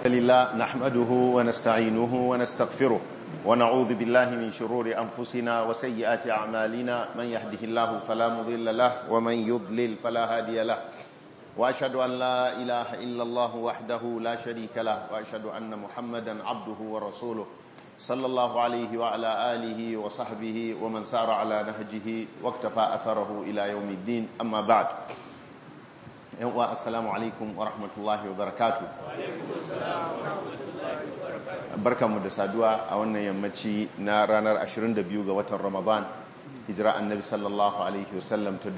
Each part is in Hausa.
لله نحمده ونستعينه ونستغفره ونعوذ بالله من شرور أنفسنا وسيئات أعمالنا من يهده الله فلا مضل له ومن يضلل فلا هادي له وأشهد أن لا إله إلا الله وحده لا شريك له وأشهد أن محمدا عبده ورسوله صلى الله عليه وعلى آله وصحبه ومن سار على نهجه واكتفى أثره إلى يوم الدين أما بعد yanwa assalamu alaikum wa rahmatullahi wa barakatu barkanmu da saduwa a wannan yammaci na ranar 22 ga watan ramadan hijira annabi sallallahu alaihi wasallam ta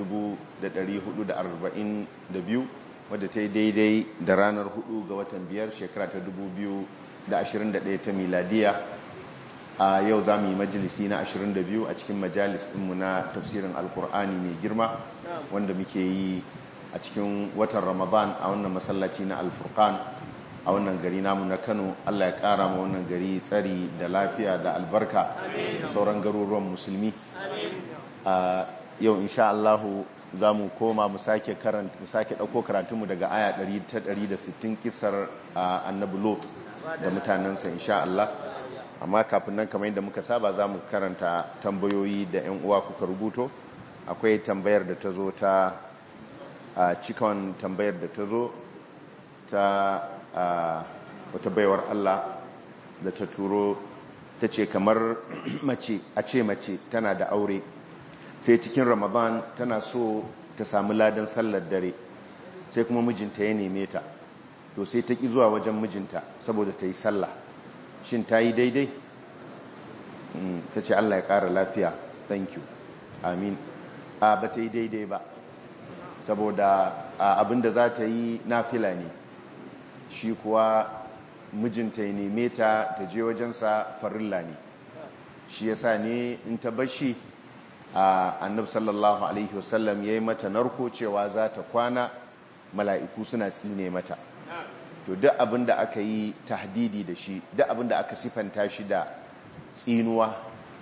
1442 wadda ta yi daidai da ranar 4 ga watan biyar shekara ta 2021 ta miladiya a yau za mu yi majalisi na 22 a cikin majalis ɗinmu na tafsirin alkur'ani mai girma wanda muke yi a cikin watan ramadan a wannan masallaci na alfurkan a wannan gari namu na kano allah ya kara ma wannan gari tsari da lafiya da albarka da sauran garuruwan musulmi a yau insha allahu za mu koma mu sake ɗauko karatunmu daga aya 160 kisar annabi lot da mutanensa insha allah amma kafin nan kamar yadda muka saba za mu karanta tambayoyi da 'yan uwa kuka rubuto akwai tambayar da ta zo ta a cikon tambayar da ta zo ta wata baiwar Allah da ta turo ta ce kamar mace a ce mace tana da aure sai cikin ramadan tana so ta samu ladan sallar dare sai kuma mijinta ya neme ta to sai ta ƙi zuwa wajen mijinta saboda ta yi sallah shin ta yi daidai ta ce Allah ya ƙara lafiya thank you amin a ba ta yi daidai ba saboda abinda za ta yi nafila ne shi kuwa mijinta ya neme ta ta je wajensa farilla ne shi yasa ne in ta bashi a annab sallallahu alaihi wasallam ya yi mata narko cewa za ta kwana mala'iku suna tsine mata to duk abinda aka yi tahdidi da shi duk abinda aka sifanta shi da tsinuwa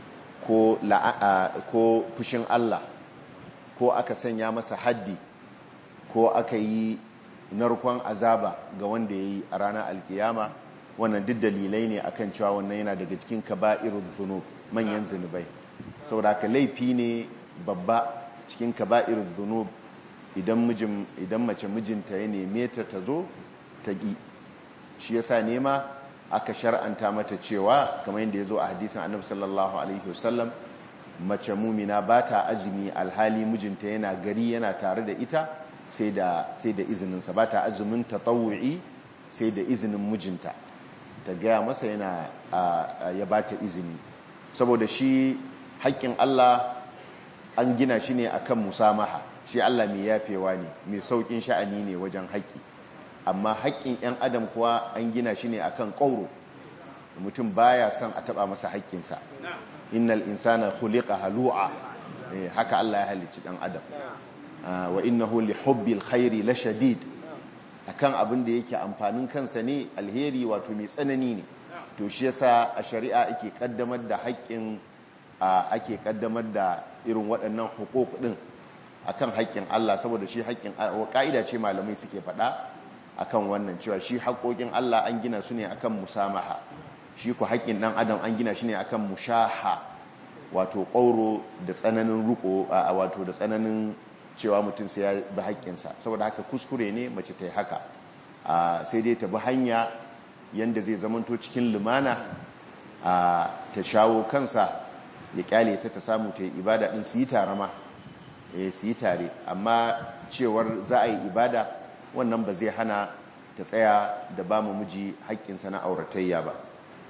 ko fushin Allah ko aka sanya masa haddi ko aka yi narkon azaba ga wanda ya yi a ranar alkiyama wannan duk dalilai ne akan cewa wannan yana daga cikin kaba'irul zunub manyan zunubai saboda ka laifi ne babba cikin kaba'irul zunub idan mijin idan mace mijinta ya neme ta ta zo ta gi shi yasa nema aka shar'anta mata cewa kamar yadda ya zo a hadisin annabi sallallahu alaihi wasallam mace mumina ba ta azumi alhali mijinta yana gari yana tare da ita sai da izininsa ba ta azumin tatawu'i sai da izinin mijinta ta gaya masa yana ya ba ta izini saboda shi haƙƙin Allah an gina shi ne akan musamaha shi Allah mai yafewa ne mai sauƙin sha'ani ne wajen haƙƙi amma haƙƙin 'yan adam kuwa an gina shi ne akan ƙauro mutum baya son a taɓa masa haƙƙinsa innal insana khuliqa halu'a haka Allah ya halicci ɗan adam wa innahu li hubbil khairi la shadid akan abin da yake amfanin kansa ne alheri wato mai tsanani ne to shi yasa a shari'a ake kaddamar da haƙƙin ake kaddamar da irin waɗannan hukuk din akan haƙƙin Allah saboda shi haƙƙin wa ka'ida ce malamai suke faɗa akan wannan cewa shi haƙoƙin Allah an gina su ne akan musamaha shi ku haƙƙin ɗan adam an gina shi ne akan mushaha wato ƙauro da tsananin ruko wato da tsananin cewa mutum sai ya bi haƙƙinsa saboda haka kuskure ne mace ta yi haka sai dai ta bi hanya yadda zai zamanto cikin lumana ta shawo kansa ya kyale ta ta samu ta yi ibada ɗin su yi tare ma su yi tare amma cewar za a yi ibada wannan ba zai hana ta tsaya da ba mu miji haƙƙinsa na auratayya ba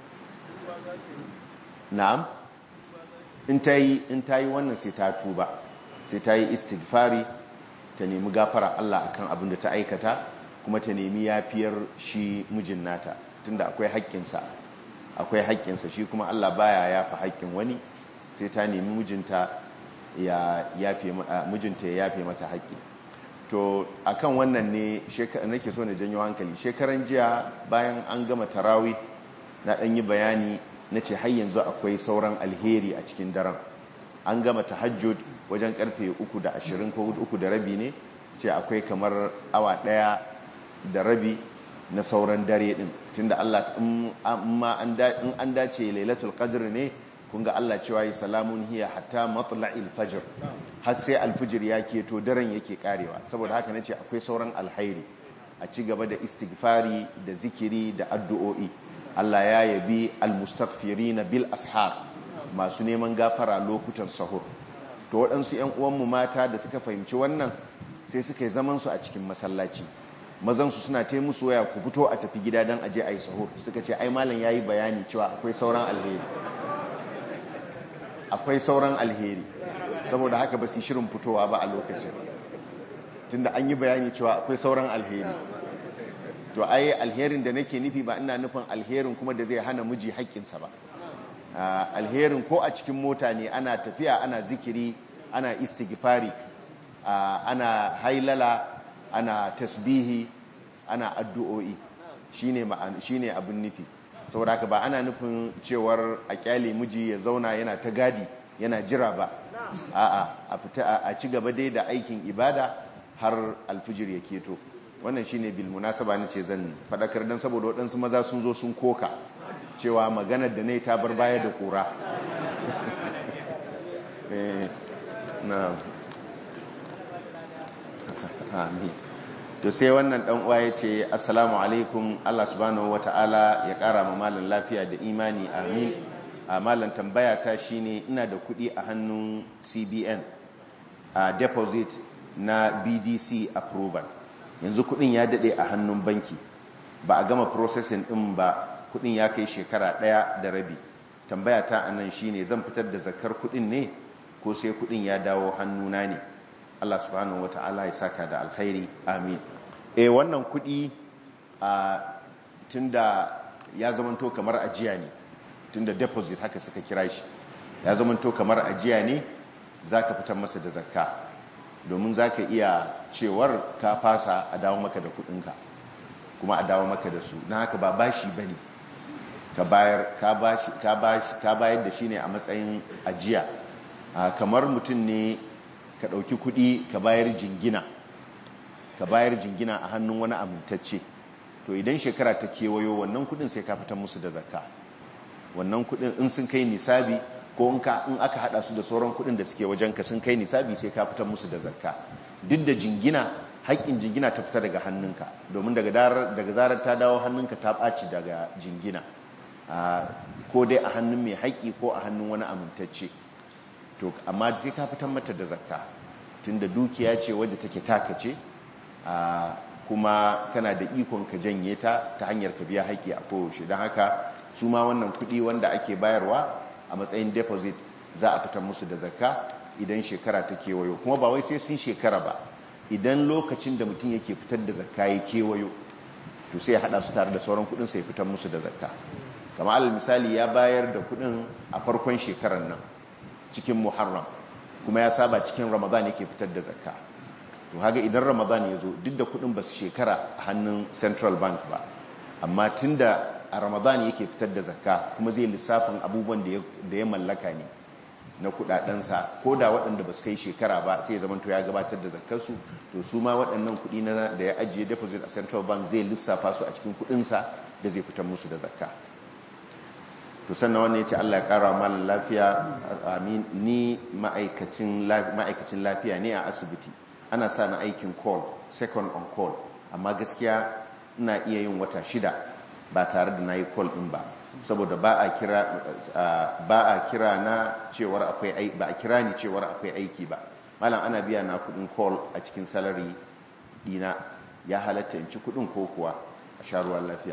na'am in ta yi wannan sai ta tuba sai ta yi istighfari ta nemi gafara Allah akan abin da ta aikata kuma ta nemi yafiyar shi mijin nata tunda akwai haƙƙinsa akwai haƙƙinsa shi kuma Allah baya yafa haƙƙin wani sai ta nemi mijinta ya yafe mijinta ya yafe mata haƙƙi to akan wannan ne nake so na janyo hankali shekaran jiya bayan an gama tarawi na ɗan yi bayani na ce har yanzu akwai sauran alheri a cikin daren an gama tahajjud wajen karfe uku da ashirin ko uku da rabi ne ce akwai kamar awa daya da rabi na sauran dare din tunda Allah in an dace lailatul qadr ne kun ga Allah cewa yi salamun hiya hatta matla'il fajr har sai alfijir ya keto daren yake karewa saboda haka nace akwai sauran alhairi a ci gaba da istighfari da zikiri da addu'o'i Allah ya yabi almustaghfirina bil ashar masu neman gafara lokutan sahur to waɗansu ƴan uwanmu mata da suka fahimci wannan sai suka yi zaman su a cikin masallaci mazan su suna taimu musu waya ku fito a tafi gida dan aje ayi sahur suka ce ai malam yayi bayani cewa akwai sauran alheri akwai sauran alheri saboda haka ba su shirin fitowa ba a lokacin tunda an yi bayani cewa akwai sauran alheri to ai alherin da nake nufi ba ina nufin alherin kuma da zai hana miji haƙƙinsa ba alherin ko a cikin mota ne ana tafiya ana zikiri ana istighfari ana hailala ana tasbihi ana addu'o'i shine shine abin nufi saboda haka ba ana nufin cewar a kyale miji ya zauna yana ta gadi yana jira ba a'a a fita a ci gaba dai da aikin ibada har alfijir ya keto wannan shine bil munasaba nace zan fadakar dan saboda waɗansu maza sun zo sun koka cewa maganar da nayi ta bar baya da kura eh na amin to sai wannan dan uwa yace assalamu alaikum Allah subhanahu wataala ya kara ma malan lafiya da imani amin a malan tambaya ta shine ina da kuɗi a hannun CBN a deposit na BDC approval yanzu kuɗin ya dade a hannun banki ba a gama processing din ba kuɗin ya kai shekara ɗaya da rabi tambaya ta anan shine zan fitar da zakar kuɗin ne ko sai kuɗin ya dawo hannuna ne Allah subhanahu wata'ala ya saka da alkhairi amin eh wannan kudi a tunda ya zamanto kamar ajiya ne tunda deposit haka suka kira shi ya zamanto kamar ajiya ne zaka fitar masa da zakka domin zaka iya cewar ka fasa a dawo maka da kudinka kuma a dawo maka da su na haka ba bashi bane ka bayar ka bashi ka bashi ka bayar da shi ne a matsayin ajiya kamar mutum ne ka ɗauki kuɗi ka bayar jingina ka bayar jingina a hannun wani amintacce to idan shekara ta kewayo wannan kuɗin sai ka fitar musu da zakka wannan kuɗin in sun kai nisabi ko in aka haɗa su da sauran kuɗin da suke wajen ka sun kai nisabi sai ka fitar musu da zakka duk da jingina haƙƙin jingina ta fita daga hannunka domin daga zarar ta dawo hannunka ta ɓaci daga jingina ko dai a hannun mai haƙƙi ko a hannun wani amintacce to amma sai ka fitar mata da zakka tunda dukiya ce wadda take taka ce kuma kana da ikon ka janye ta ta hanyar ka biya haƙƙi a koyaushe don haka su ma wannan kuɗi wanda ake bayarwa a matsayin deposit za a fitar musu da zakka idan shekara ta kewayo kuma ba wai sai sun shekara ba idan lokacin da mutum yake fitar da zakka ya kewayo to sai ya haɗa su tare da sauran kuɗin sai fitar musu da zakka kama alal misali ya bayar da kuɗin a farkon shekarar nan cikin muharram kuma ya saba cikin ramadan yake fitar da zakka to haga idan ramadan ya zo duk da kudin ba su shekara a hannun central bank ba amma tunda a ramadan yake fitar da zakka kuma zai lissafin abubuwan da ya mallaka ne na kudadensa ko da waɗanda ba su kai shekara ba sai ya zamanto ya gabatar da zakkarsu to su ma waɗannan kudi na da ya ajiye deposit a central bank zai lissafa su a cikin kudinsa da zai fitar musu da zakka to sannan wannan ya ce Allah ya ƙara malin lafiya amin ni ma'aikacin lafiya ne a asibiti ana sa na aikin call second on call amma gaskiya ina iya yin wata shida ba tare da na yi call ɗin ba saboda ba a kira ba a kira na cewar akwai ba a kira ni cewar akwai aiki ba malam ana biya na kudin call a cikin salary dina ya halatta in ci kudin ko kuwa a sha ruwan lafiya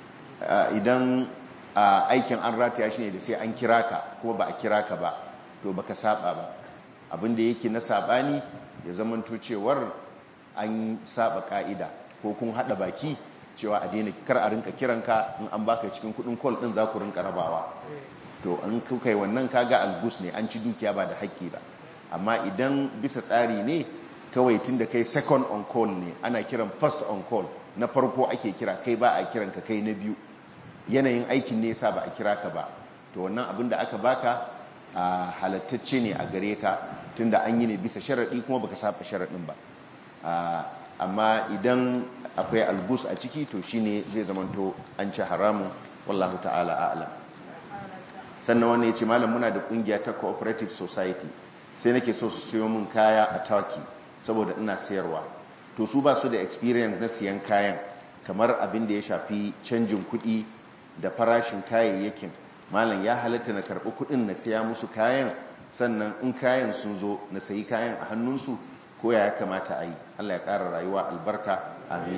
idan aikin an rataya shi ne da sai an kira ka kuma ba a kira ka ba to baka saba ba abinda yake na sabani ya zamanto cewar an saba ka'ida ko kun hada baki cewa a daina kar a rinka kiranka in an baka cikin kudin call din za ku rinka rabawa to an kuka yi wannan kaga algus ne an ci dukiya ba da haƙƙi ba amma idan bisa tsari ne kawai tun da kai second on call ne ana kiran first on call na farko ake kira kai ba a kiran ka kai na biyu yanayin aikin ne yasa ba a kira ka ba to wannan abin da aka baka a halattacce ne a gare ka tunda an yi ne bisa sharaɗi kuma baka saba sharaɗin ba amma idan akwai algus a ciki to shine zai zamanto an ci haramun wallahu ta'ala a'lam sannan wannan ya ce malam muna da kungiya ta cooperative society sai nake so su siyo min kaya a turkey saboda ina sayarwa to su ba su da experience na siyan kayan kamar abin da ya shafi canjin kuɗi da farashin kayayyakin malam ya halatta na karɓi kuɗin na siya musu kayan sannan in kayan sun zo na sayi kayan a hannunsu ko ya kamata a yi allah ya ƙara rayuwa albarka amin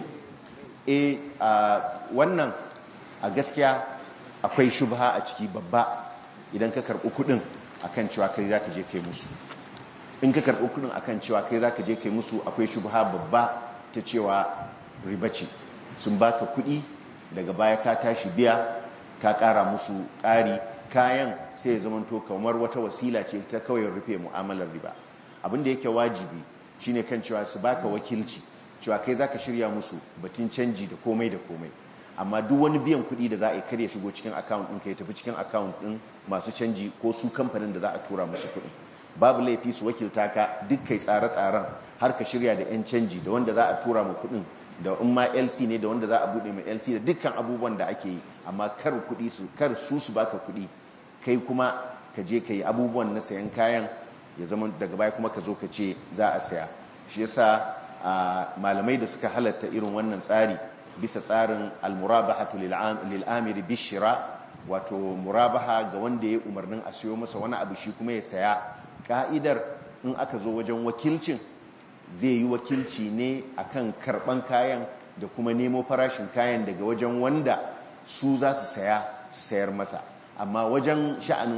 e a wannan a gaskiya akwai shubha a ciki babba idan ka karɓi kuɗin akan cewa kai za ka je kai musu in ka karɓi kuɗin akan cewa kai za ka je kai musu akwai shubha babba ta cewa riba ce sun baka kuɗi daga baya ka tashi biya ka ƙara musu ƙari kayan sai ya zamanto kamar wata wasila ce ta kawai rufe mu'amalar riba abin da yake wajibi shine kan cewa su baka wakilci cewa kai zaka shirya musu batun canji da komai da komai amma duk wani biyan kuɗi da za a yi kar ya shigo cikin account ɗin ka ya tafi cikin account ɗin masu canji ko su kamfanin da za a tura musu kuɗi babu laifi su wakilta ka duk kai tsare-tsaren har ka shirya da 'yan canji da wanda za a tura mu kuɗin da in ma lc ne da wanda za a buɗe mai lc da dukkan abubuwan da ake yi amma kar kuɗi su kar su su baka kuɗi kai kuma ka je ka yi abubuwan na sayan kayan ya zama daga baya kuma ka zo ka ce za a saya shi yasa malamai da suka halatta irin wannan tsari bisa tsarin almurabahatu lil amiri bishira wato murabaha ga wanda ya umarnin a siyo masa wani abu shi kuma ya saya ka'idar in aka zo wajen wakilcin zai yi wakilci ne akan karban kayan da kuma nemo farashin kayan daga wajen wanda su za su saya su sayar masa amma wajen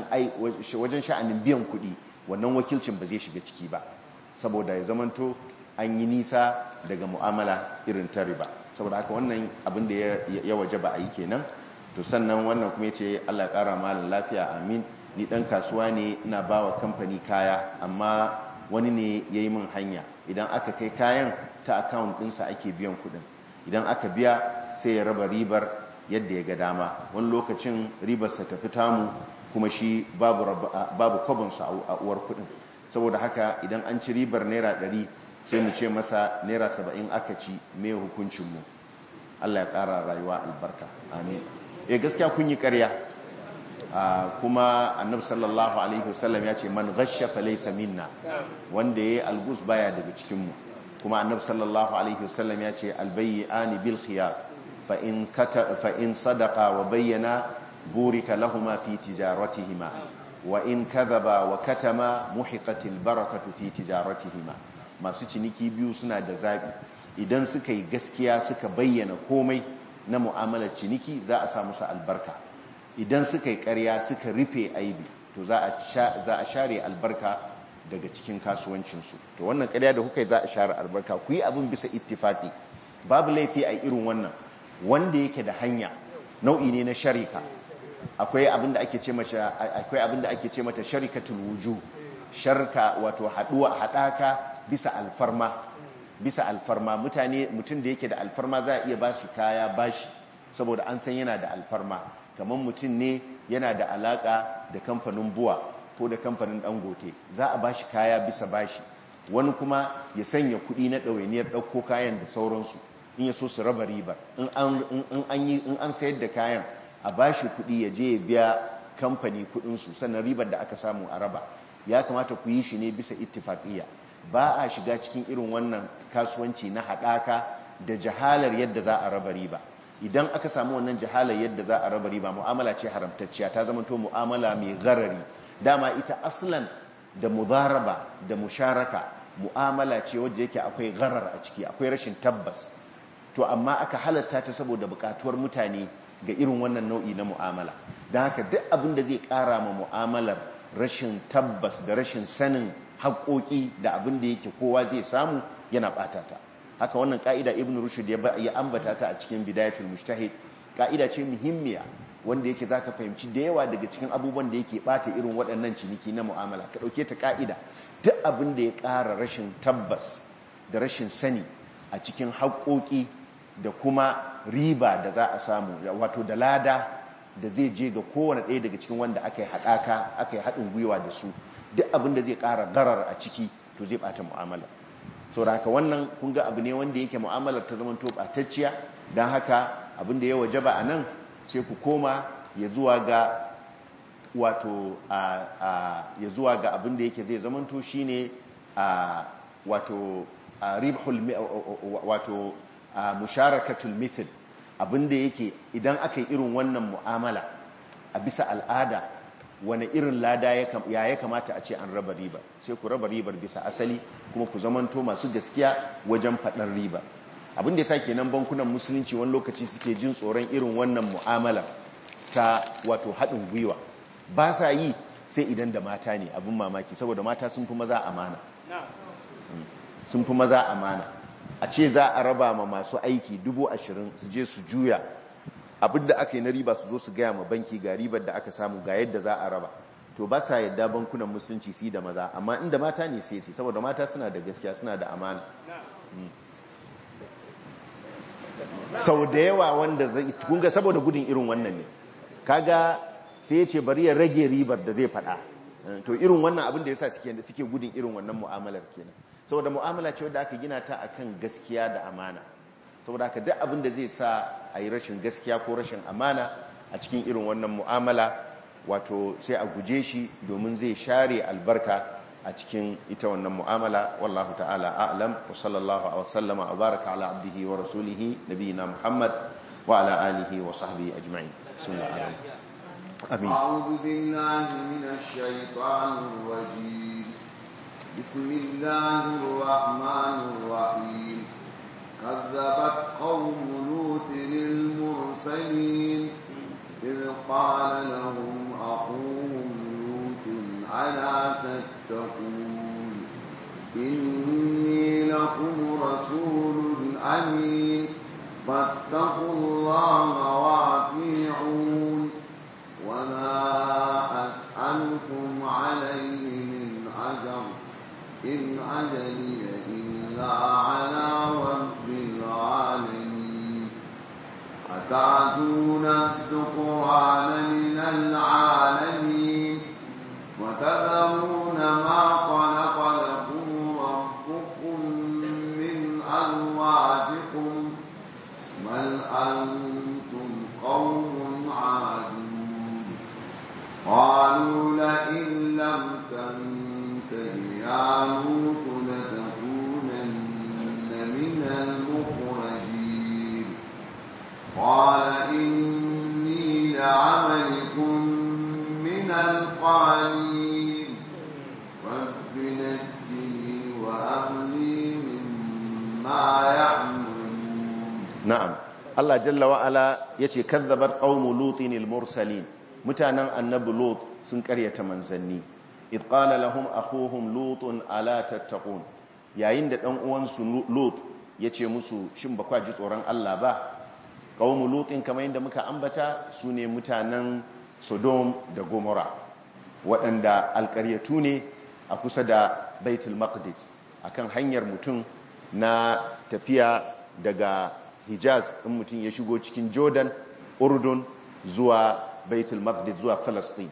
sha'anin biyan kuɗi wannan wakilcin ba zai shiga ciki ba saboda ya zamanto an yi nisa daga mu'amala irin ta riba saboda haka wannan abin da ya waje ba a yi kenan to sannan wannan kuma ce Allah ƙara malin lafiya amin ni ɗan kasuwa ne ina ba wa kamfani kaya amma wani ne ya yi min hanya idan aka kai kayan ta akawun ɗinsa ake biyan kuɗin idan aka biya sai ya raba ribar yadda ya ga dama wani lokacin ribarsa ta fi tamu kuma shi babu kwabinsa a uwar kuɗin saboda haka idan an ci ribar naira ɗari sai mu ce masa naira saba'in aka ci mai hukuncinmu Allah ya ƙara rayuwa albarka amin ya gaskiya kun yi ƙarya kuma annabi sallallahu alaihi wasallam ya ce man ghashya falaysa minna wanda yayi algus baya daga cikin mu kuma annabi sallallahu alaihi wasallam ya ce albayyani bil khiyar fa in kata fa in sadaqa wa bayyana burika lahumu fi tijaratihima wa in kadhaba wa katama muhiqatil barakatu fi tijaratihima masu ciniki biyu suna da zabi idan suka yi gaskiya suka bayyana komai na mu'amalar ciniki za a samu su albarka idan suka yi ƙarya suka rufe aibi to za a share albarka daga cikin kasuwancinsu to wannan ƙarya da kuka yi za a share albarka ku yi abin bisa ittifaki babu laifi a irin wannan wanda yake da hanya nau'i ne na sharika akwai abin da ake ce mata akwai abin da ake ce mata sharikatul wuju sharka wato haduwa hadaka bisa alfarma bisa alfarma mutane mutum da yake da alfarma za a iya bashi kaya bashi saboda an san yana da alfarma kamar mutum ne yana da alaka da kamfanin buwa ko da kamfanin dangote za a bashi kaya bisa bashi wani kuma ya sanya kuɗi na ɗawainiyar ɗauko kayan da sauransu in ya so su raba ribar in an sayar da kayan a bashi kuɗi ya je ya biya kamfani kuɗinsu sannan ribar da aka samu a raba ya kamata ku yi shi ne bisa ittifaƙiyya ba a shiga cikin irin wannan kasuwanci na haɗaka da jahalar yadda za a raba riba idan aka samu wannan jahalar yadda za a raba riba mu'amala ce haramtacciya ta zama to mu'amala mai garari dama ita aslan da mudaraba da musharaka mu'amala ce wadda yake akwai garar a ciki akwai rashin tabbas to amma aka halatta ta saboda bukatuwar mutane ga irin wannan nau'i na mu'amala don haka duk abin da zai kara ma mu'amalar rashin tabbas da rashin sanin haƙoƙi da abin da yake kowa zai samu yana ɓata ta haka wannan ƙa'ida ibn rushd ya ambata ta a cikin bidayatul mujtahid ƙa'ida ce muhimmiya wanda yake zaka fahimci da yawa daga cikin abubuwan da yake ɓata irin waɗannan ciniki na mu'amala ka ɗauke ta ƙa'ida duk abin da ya ƙara rashin tabbas da rashin sani a cikin haƙoƙi da kuma riba da za a samu wato da lada da zai je ga kowane ɗaya daga cikin wanda aka yi haɗaka aka yi haɗin gwiwa da su duk abin da zai ƙara garar a ciki to zai ɓata mu'amala saboda haka wannan kun ga abu ne wanda yake mu'amalar ta zama to batacciya dan haka abin da ya wajaba a nan sai ku koma ya zuwa ga wato ya zuwa ga abin da yake zai zamanto shine wato ribhul wato musharakatul mithl abin da yake idan aka yi irin wannan mu'amala a bisa al'ada wani irin lada ya ya kamata a ce an raba riba sai ku raba ribar bisa asali kuma ku zamanto masu gaskiya wajen faɗar riba abin da ya sa kenan bankunan musulunci wani lokaci suke jin tsoron irin wannan mu'amala ta wato haɗin gwiwa ba sa yi sai idan da mata ne abin mamaki saboda mata sun fi maza amana sun fi maza amana a ce za a raba ma masu aiki dubu ashirin su je su juya abin da aka yi na riba su zo su gaya ma banki ga ribar da aka samu ga yadda za a raba to ba sa yadda bankunan musulunci su da maza amma inda mata ne sai su saboda mata suna da gaskiya suna da amana sau da yawa wanda zai kunga saboda gudun irin wannan ne kaga sai ya ce bari ya rage ribar da zai fada to irin wannan abin da yasa suke suke gudun irin wannan mu'amalar kenan saboda mu'amala ce wadda aka gina ta akan gaskiya da amana saboda haka duk abin da zai sa a yi rashin gaskiya ko rashin amana a cikin irin wannan mu'amala wato sai a guje shi domin zai share albarka a cikin ita wannan mu'amala wallahu ta'ala a'lam wa sallallahu wa sallama wa baraka ala abdihi wa rasulihi nabiyina muhammad wa ala alihi wa sahbihi ajma'in bismillah amin a'udhu billahi minash shaitanir rajim bismillahir rahmanir rahim كذبت قوم لوط للمرسلين إذ قال لهم أخوهم لوط ألا تتقون إني لكم رسول أمين فاتقوا الله وأطيعون وما أسألكم عليه من أجر إن أجلي إلا على رب العالمين أتعدون الذكران من العالمين وتذرون ما خلق لكم ربكم من أزواجكم بل أنتم قوم عادون قالوا لئن لم تنته يا لوط لتكونن من المخرجين قال إني لعملكم من القالين رب نجني وأهلي مما يعملون na'am Allah jalla wa ala yace kazzabat qaumu lutin al-mursalin mutanen annabi lut sun karyata manzanni id qala lahum akhuhum lutun ala tattaqun yayin da dan uwansu lut yace musu shin ba kwa ji tsoron Allah ba qaumu lutin kamar yadda muka ambata sune mutanen Sodom da Gomorrah waɗanda alƙaryatu ne a kusa da Baitul Maqdis akan hanyar mutum na tafiya daga Hijaz in mutum ya shigo cikin Jordan, Urdun zuwa Baitul Maqdis zuwa Palestine.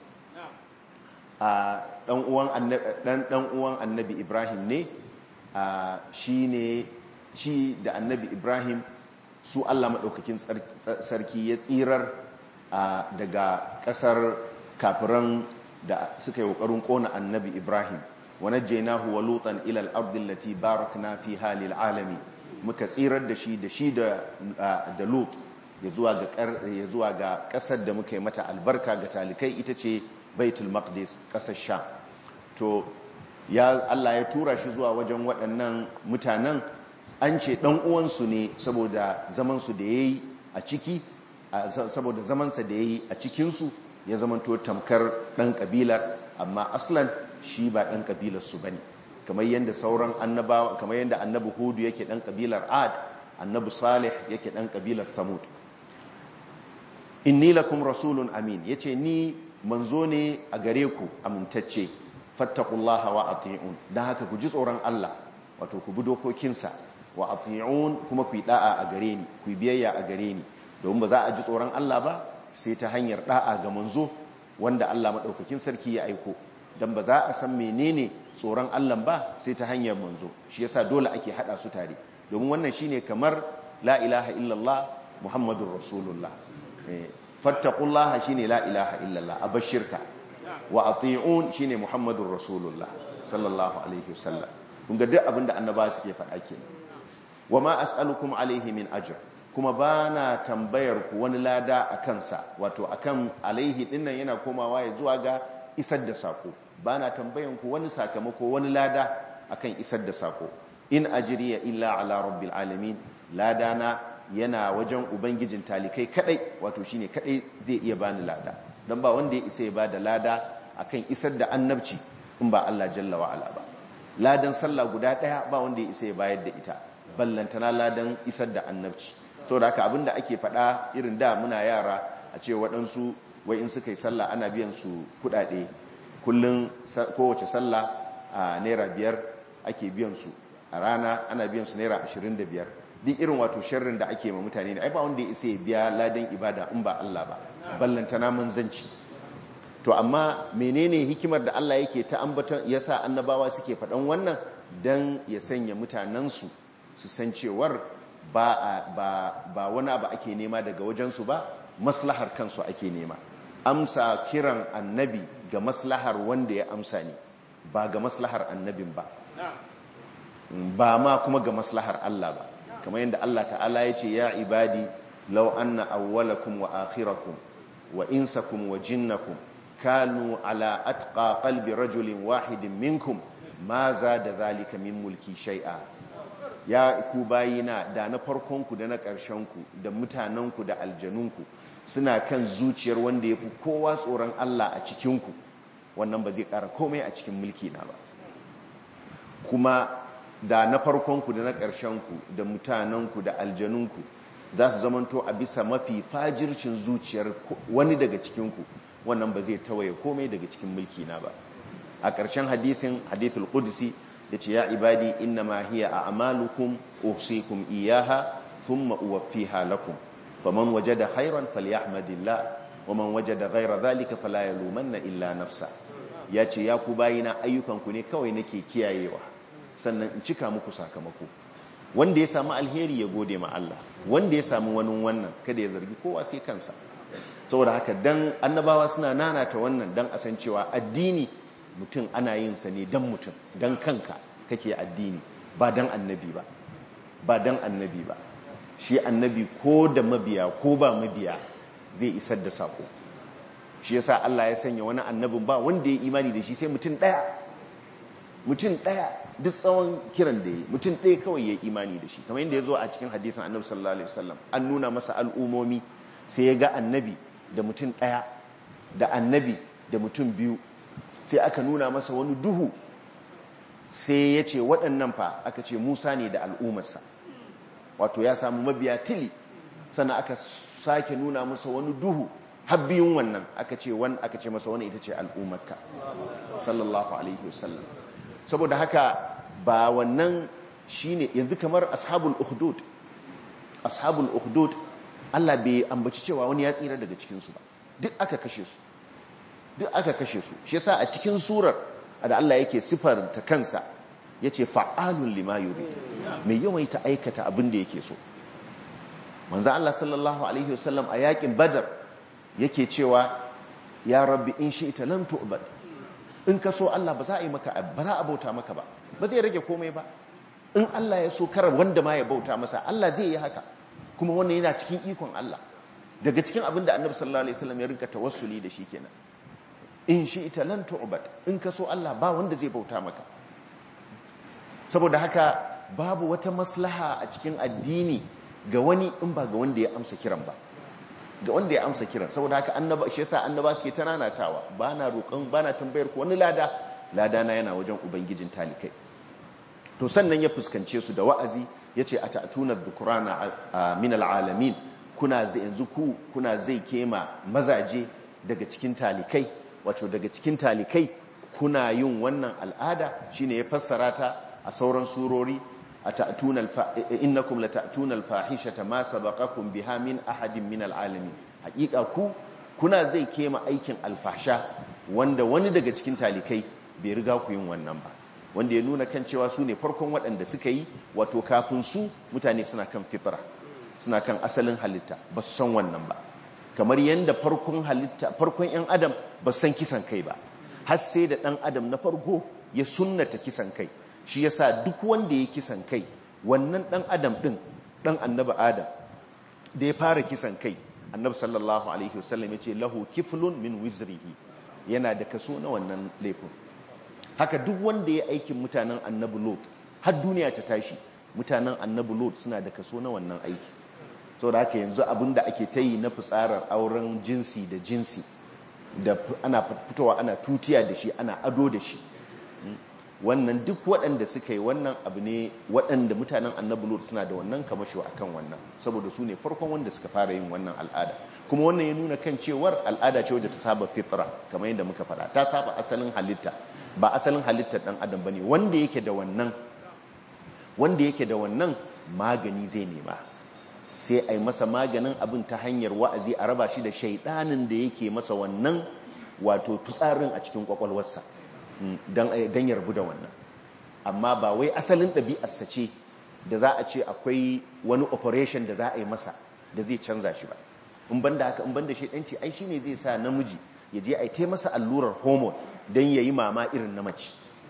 A dan uwan annabi dan uwan annabi Ibrahim ne shi ne shi da annabi Ibrahim su Allah madaukakin sarki ya tsirar daga kasar kafiran da suka yi kokarin kona annabi Ibrahim wa najjaynahu wa lutan ila al-ardi allati barakna fiha lil alamin muka tsirar da shi da shi da lut ya zuwa ga kasar da muka yi mata albarka ga talikai ita ce baitul maqdis kasar sha to ya Allah ya tura shi zuwa wajen waɗannan mutanen an ce ɗan uwansu ne saboda zamansu da ya yi a ciki saboda zamansa da ya yi a cikinsu ya zamanto tamkar ɗan ƙabilar amma aslan shi ba ɗan ƙabilarsu ba ne kamar yadda sauran annabawa kamar yadda annabi hudu yake dan kabilar ad annabi salih yake dan kabilar samud inni lakum rasulun amin yace ni manzo ne a gare ku amintacce fattaqullaha wa ati'un dan haka ku ji tsoron Allah wato ku bi dokokinsa wa ati'un kuma ku yi da'a a gare ni ku yi biyayya a gare ni domin ba za a ji tsoron Allah ba sai ta hanyar da'a ga manzo wanda Allah madaukakin sarki ya aiko dan ba za a san menene tsoron Allah ba sai ta hanyar manzo shi yasa dole ake hada su tare domin wannan shine kamar la ilaha illallah muhammadur rasulullah fattaqullaha shine la ilaha illallah abashirka wa ati'un shine muhammadur rasulullah sallallahu alaihi wasallam kun ga duk abinda annabawa suke faɗa kenan wa ma as'alukum alaihi min ajr kuma bana tambayar ku wani lada akan sa wato akan alaihi dinnan yana komawa ya zuwa ga isar da sako bana tambayan ku wani sakamako wani lada akan isar da sako in ajriya illa ala rabbil alamin lada na yana wajen ubangijin talikai kadai wato shine kadai zai iya bani lada dan ba wanda ya isa ya bada lada akan isar da annabci in ba Allah jalla wa ala ba ladan sallah guda daya ba wanda ya isa ya bayar da ita ballantana ladan isar da annabci saboda haka abinda ake faɗa irin da muna yara a ce waɗansu wai in suka yi sallah ana biyan su kuɗaɗe kullum kowace sallah a naira biyar ake biyan su a rana ana biyan su naira ashirin da biyar duk irin wato sharrin da ake ma mutane ne ai ba wanda ya isa ya biya ladan ibada in ba Allah ba ballantana manzanci to amma menene hikimar da Allah yake ta ambaton yasa annabawa suke faɗan wannan dan ya sanya mutanensu su san cewar ba ba ba wani abu ake nema daga wajensu ba maslahar kansu ake nema amsa kiran annabi ga maslahar wanda ya amsa ne ba ga maslahar annabin ba ba ma kuma ga maslahar Allah ba kamar yadda Allah ta'ala ya ce ya ibadi law anna awwalakum wa akhirakum wa insakum wa jinnakum kanu ala atqa qalbi rajulin wahidin minkum ma za da zalika min mulki shay'a ya ku bayina da na farkonku da na ƙarshenku da mutanenku da aljanunku suna kan zuciyar wanda ya fi kowa tsoron Allah a cikinku wannan ba zai ƙara komai a cikin mulki na ba kuma da na farkonku da na ƙarshenku da mutanenku da aljanunku za su zamanto a bisa mafi fajircin zuciyar wani daga cikinku wannan ba zai tawaye komai daga cikin mulki na ba a ƙarshen hadisin hadithul qudsi yace ya ibadi innama hiya a'malukum uhsikum iyaha thumma uwaffiha lakum faman wajada khairan falyahmadillah waman wajada ghayra dhalika fala yalumanna illa nafsa yace ya ku bayina ayyukanku ne kawai nake kiyayewa sannan in cika muku sakamako wanda ya samu alheri ya gode ma Allah wanda ya samu wani wannan kada ya zargi kowa sai kansa saboda haka dan annabawa suna nanata wannan dan a san cewa addini mutum ana yin sa ne dan mutum dan kanka kake addini ba dan annabi ba ba dan annabi ba shi annabi ko da mabiya ko ba mabiya zai isar da sako shi yasa Allah ya sanya wani annabin ba wanda ya imani da shi sai mutum daya mutum daya duk tsawon kiran da ya mutum daya kawai ya imani da shi kamar yadda ya zo a cikin hadisin annabi sallallahu alaihi wasallam an nuna masa al'umomi sai ya ga annabi da mutum daya da annabi da mutum biyu sai aka nuna masa wani duhu sai ya ce waɗannan fa aka ce musa ne da al'ummarsa wato ya samu mabiya tili sannan aka sake nuna masa wani duhu habbiyun wannan aka ce wani aka ce masa wani ita ce al'ummarka sallallahu alaihi wasallam saboda haka ba wannan shine yanzu kamar ashabul ukhdud ashabul ukhdud Allah bai ambaci cewa wani ya tsira daga cikinsu ba duk aka kashe su duk aka kashe su shi yasa a cikin surar da Allah yake sifarta kansa yace fa'alun lima yurid mai yawaita aikata abin da yake so manzo Allah sallallahu alaihi wasallam a yakin badar yake cewa ya rabbi in shi'ta lam tu'bad in ka so Allah ba za a yi maka ba za a bauta maka ba ba zai rage komai ba in Allah ya so kar wanda ma ya bauta masa Allah zai yi haka kuma wannan yana cikin ikon Allah daga cikin abin da annabi sallallahu alaihi wasallam ya rinka tawassuli da shi kenan in shi ita lan tu'bad in ka so Allah ba wanda zai bauta maka saboda haka babu wata maslaha a cikin addini ga wani in ba ga wanda ya amsa kiran ba ga wanda ya amsa kiran saboda haka annaba shi yasa annaba suke tananatawa bana roƙon bana tambayar ku wani lada lada na yana wajen ubangijin talikai to sannan ya fuskance su da wa'azi yace atatuna dhukrana min alalamin kuna zai yanzu ku kuna zai kema mazaje daga cikin talikai wato daga cikin talikai kuna yin wannan al'ada shine ya fassara ta a sauran surori atatuna innakum latatuna alfahishata ma sabaqakum biha min ahadin min alalamin hakika ku kuna zai kema aikin alfasha wanda wani daga cikin talikai bai riga ku yin wannan ba wanda ya nuna kan cewa su ne farkon waɗanda suka yi wato kafin su mutane suna kan fitra suna kan asalin halitta ba su san wannan ba kamar yadda farkon halitta farkon 'yan adam ba su san kisan kai ba har sai da ɗan adam na farko ya sunnata kisan kai shi yasa duk wanda ya kisan kai wannan ɗan adam ɗin ɗan annabi adam da ya fara kisan kai annabi sallallahu alaihi wasallam ya ce lahu kiflun min wizrihi yana da kaso na wannan laifin haka duk wanda ya aikin mutanen annabi lot har duniya ta tashi mutanen annabi lot suna da kaso na wannan aiki sau da haka yanzu abin da ake ta yi na fitsarar auren jinsi da jinsi da ana fitowa ana tutiya da shi ana ado da shi wannan duk waɗanda suka yi wannan abu ne waɗanda mutanen annabi lot suna da wannan kamasho a kan wannan saboda su ne farkon wanda suka fara yin wannan al'ada kuma wannan ya nuna kan cewar al'ada ce wadda ta saba fitra kamar yadda muka faɗa ta saba asalin halitta ba asalin halittar ɗan adam ba ne wanda yake da wannan wanda yake da wannan magani zai nema sai a yi masa maganin abin ta hanyar wa'azi a raba shi da shaidanin da yake masa wannan wato fitsarin a cikin kwakwalwarsa don ya rabu da wannan amma ba wai asalin ɗabi'arsa ce da za a ce akwai wani operation da za a yi masa da zai canza shi ba in ban da haka in ban da shaidanci ai shi ne zai sa namiji ya je a yi ta masa allurar hormone don ya yi mama irin na mace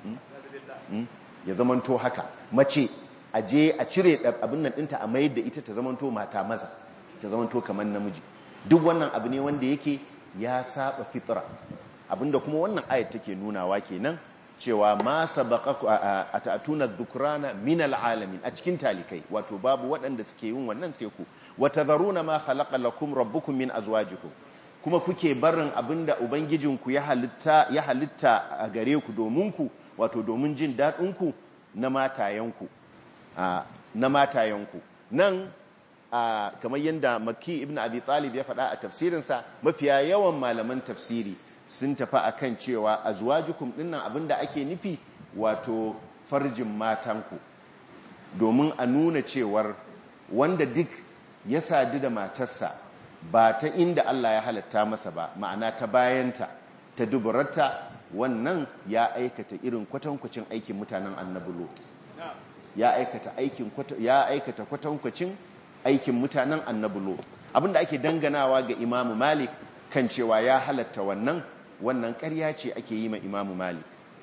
ya zamanto haka mace a je a cire abin nan ɗinta a mayar da ita ta zamanto mata maza ta zamanto kamar namiji duk wannan abu ne wanda yake ya saba fitra abinda kuma wannan ayat take nunawa kenan cewa ma sabaqaku atatuna dhukrana min alalamin a cikin talikai wato babu waɗanda suke yin wannan sai ku watadharuna ma khalaqa lakum rabbukum min azwajikum kuma kuke barin abinda ubangijinku ya halitta ya halitta a gare ku domin ku wato domin jin dadin ku na matayanku na matayanku nan kamar yadda makki ibn abi talib ya faɗa a tafsirinsa mafiya yawan malaman tafsiri sun tafi akan cewa azwajukum dinnan abinda ake nufi wato farjin matanku domin a nuna cewar wanda duk ya sadu da matarsa ba ta inda Allah ya halatta masa ba ma'ana ta bayanta ta duburarta wannan ya aikata irin kwatankwacin aikin mutanen annabi lot ya aikata aikin ya aikata kwatankwacin aikin mutanen annabi lot abinda ake danganawa ga imamu malik kan cewa ya halatta wannan wannan ƙarya ce ake yi ma imamu malik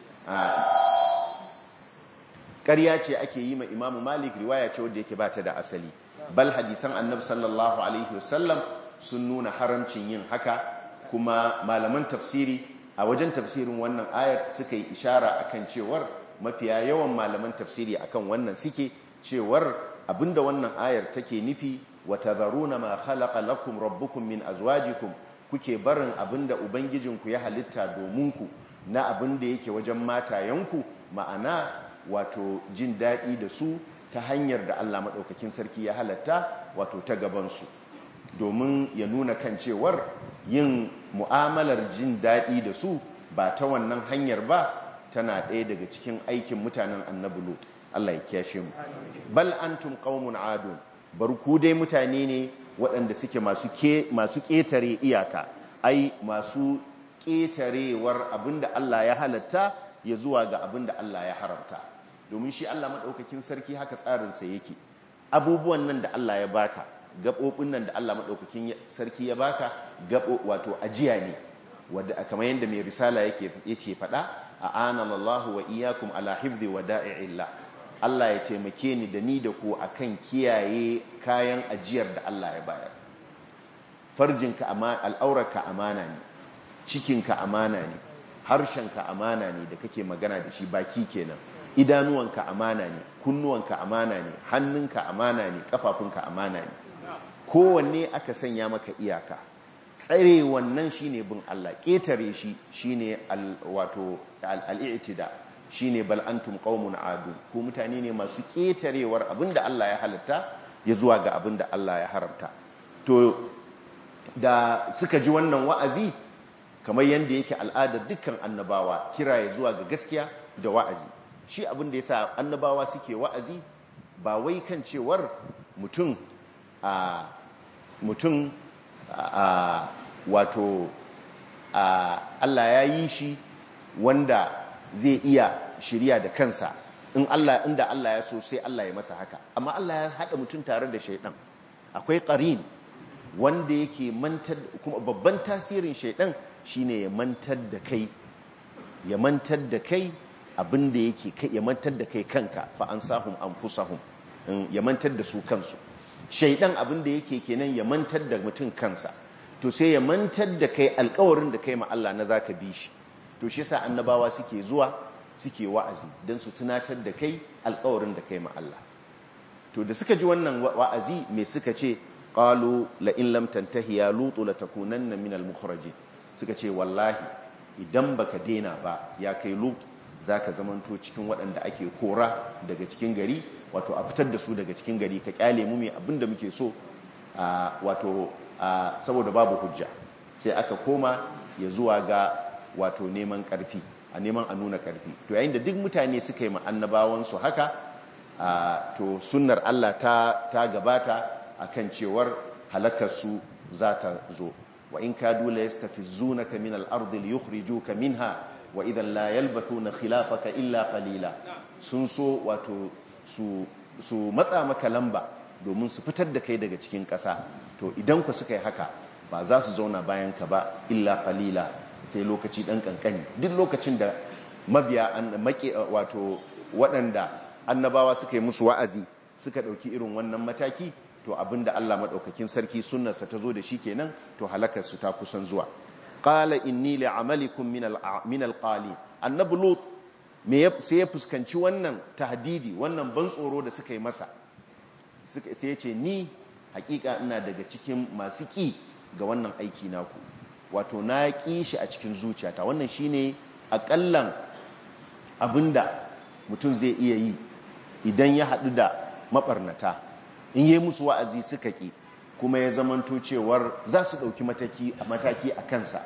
ƙarya ce ake yi ma imamu malik riwaya ce wadda yake bata da asali bal hadisan annabi sallallahu alaihi wasallam sun nuna haramcin yin haka kuma malaman tafsiri a wajen tafsirin wannan ayar suka yi ishara akan cewar mafiya yawan malaman tafsiri akan wannan suke cewar abinda wannan ayar take nufi wa tadharuna ma khalaqa lakum rabbukum min azwajikum kuke barin abinda ubangijinku ya halitta domin ku na abinda yake wajen matayenku ma'ana wato jin daɗi da su ta hanyar da Allah maɗaukakin sarki ya halatta wato ta gabansu domin ya nuna kan cewar yin mu'amalar jin daɗi da su ba ta wannan hanyar ba tana ɗaya daga cikin aikin mutanen annabi lut Allah ya kiyashe mu bal antum qaumun adun bar ku dai mutane ne waɗanda suke masu ke masu ƙetare iyaka ai masu ƙetarewar abinda Allah ya halatta ya zuwa ga abinda Allah ya haramta domin shi Allah madaukakin sarki haka tsarinsa yake abubuwan nan da Allah ya baka gaɓoɓin nan da Allah madaukakin sarki ya baka gabo wato ajiya ne wanda kamar yadda mai risala yake yake faɗa a'ana Allah wa iyyakum ala hifdhi wada'i'illah Allah ya taimake ni da ni da ku akan kiyaye kayan ajiyar da Allah ya bayar farjinka amana al'aurarka amana ne cikinka amana ne harshenka amana ne da kake magana da shi baki kenan idanuwanka amana ne kunnuwanka amana ne hannunka amana ne kafafunka amana ne kowanne aka sanya maka iyaka tsare wannan shine bin Allah ƙetare shi shine wato al-i'tida shine bal antum qaumun adu ko mutane ne masu ƙetarewar abinda Allah ya halatta ya zuwa ga abinda Allah ya haramta to da suka ji wannan wa'azi kamar yanda yake al'adar dukkan annabawa kira ya zuwa ga gaskiya da wa'azi shi abinda yasa annabawa suke wa'azi ba wai kan cewar mutum a mutum a wato a Allah ya yi shi wanda zai iya shirya da kansa in Allah inda Allah ya so sai Allah ya masa haka amma Allah ya haɗa mutum tare da shaidan akwai ƙarin wanda yake mantar kuma babban tasirin shaidan shine ya mantar da kai ya mantar da kai abinda yake kai ya mantar da kai kanka fa ansahum anfusahum ya mantar da su kansu shaidan abinda yake kenan ya mantar da mutum kansa to sai ya mantar da kai alkawarin da kai ma Allah na zaka bi shi to shi yasa annabawa suke zuwa suke wa'azi don su tunatar da kai alkawarin da kai ma Allah to da suka ji wannan wa'azi me suka ce qalu la in lam tantahi ya lutu la takunanna min al mukhrajin suka ce wallahi idan baka dena ba ya kai lut zaka zamanto cikin waɗanda ake kora daga cikin gari wato a fitar da su daga cikin gari ka kyale mu mai abinda muke so wato saboda babu hujja sai aka koma ya zuwa ga wato neman karfi a neman a nuna karfi to yayin da duk mutane suka yi annabawansu haka to sunnar Allah ta, ta gabata akan cewar halakarsu za ta zo wa in kadu la yastafizunaka min al-ardi liyukhrijuka minha wa idan la yalbathuna khilafaka illa qalila sun so wato su su matsa maka lamba domin su fitar da kai daga cikin ƙasa to idan ku suka yi haka ba za su zauna bayan ka ba illa qalila sai lokaci dan kankani duk lokacin da mabiya an make wato waɗanda annabawa suka yi musu wa'azi suka ɗauki irin wannan mataki to abinda Allah maɗaukakin sarki sunnarsa ta zo da shi kenan to halakar su ta kusan zuwa qala inni li'amalikum min al-qali annabi lut me sai ya fuskanci wannan tahdidi wannan ban tsoro da suka yi masa sai ya ce ni hakika ina daga cikin masu ki ga wannan aiki naku wato na ƙi shi a cikin zuciyata wannan shine akallan abinda mutum zai iya yi idan ya haɗu da maɓarnata in yi musu wa'azi suka ƙi kuma ya zamanto cewar za su ɗauki mataki a kansa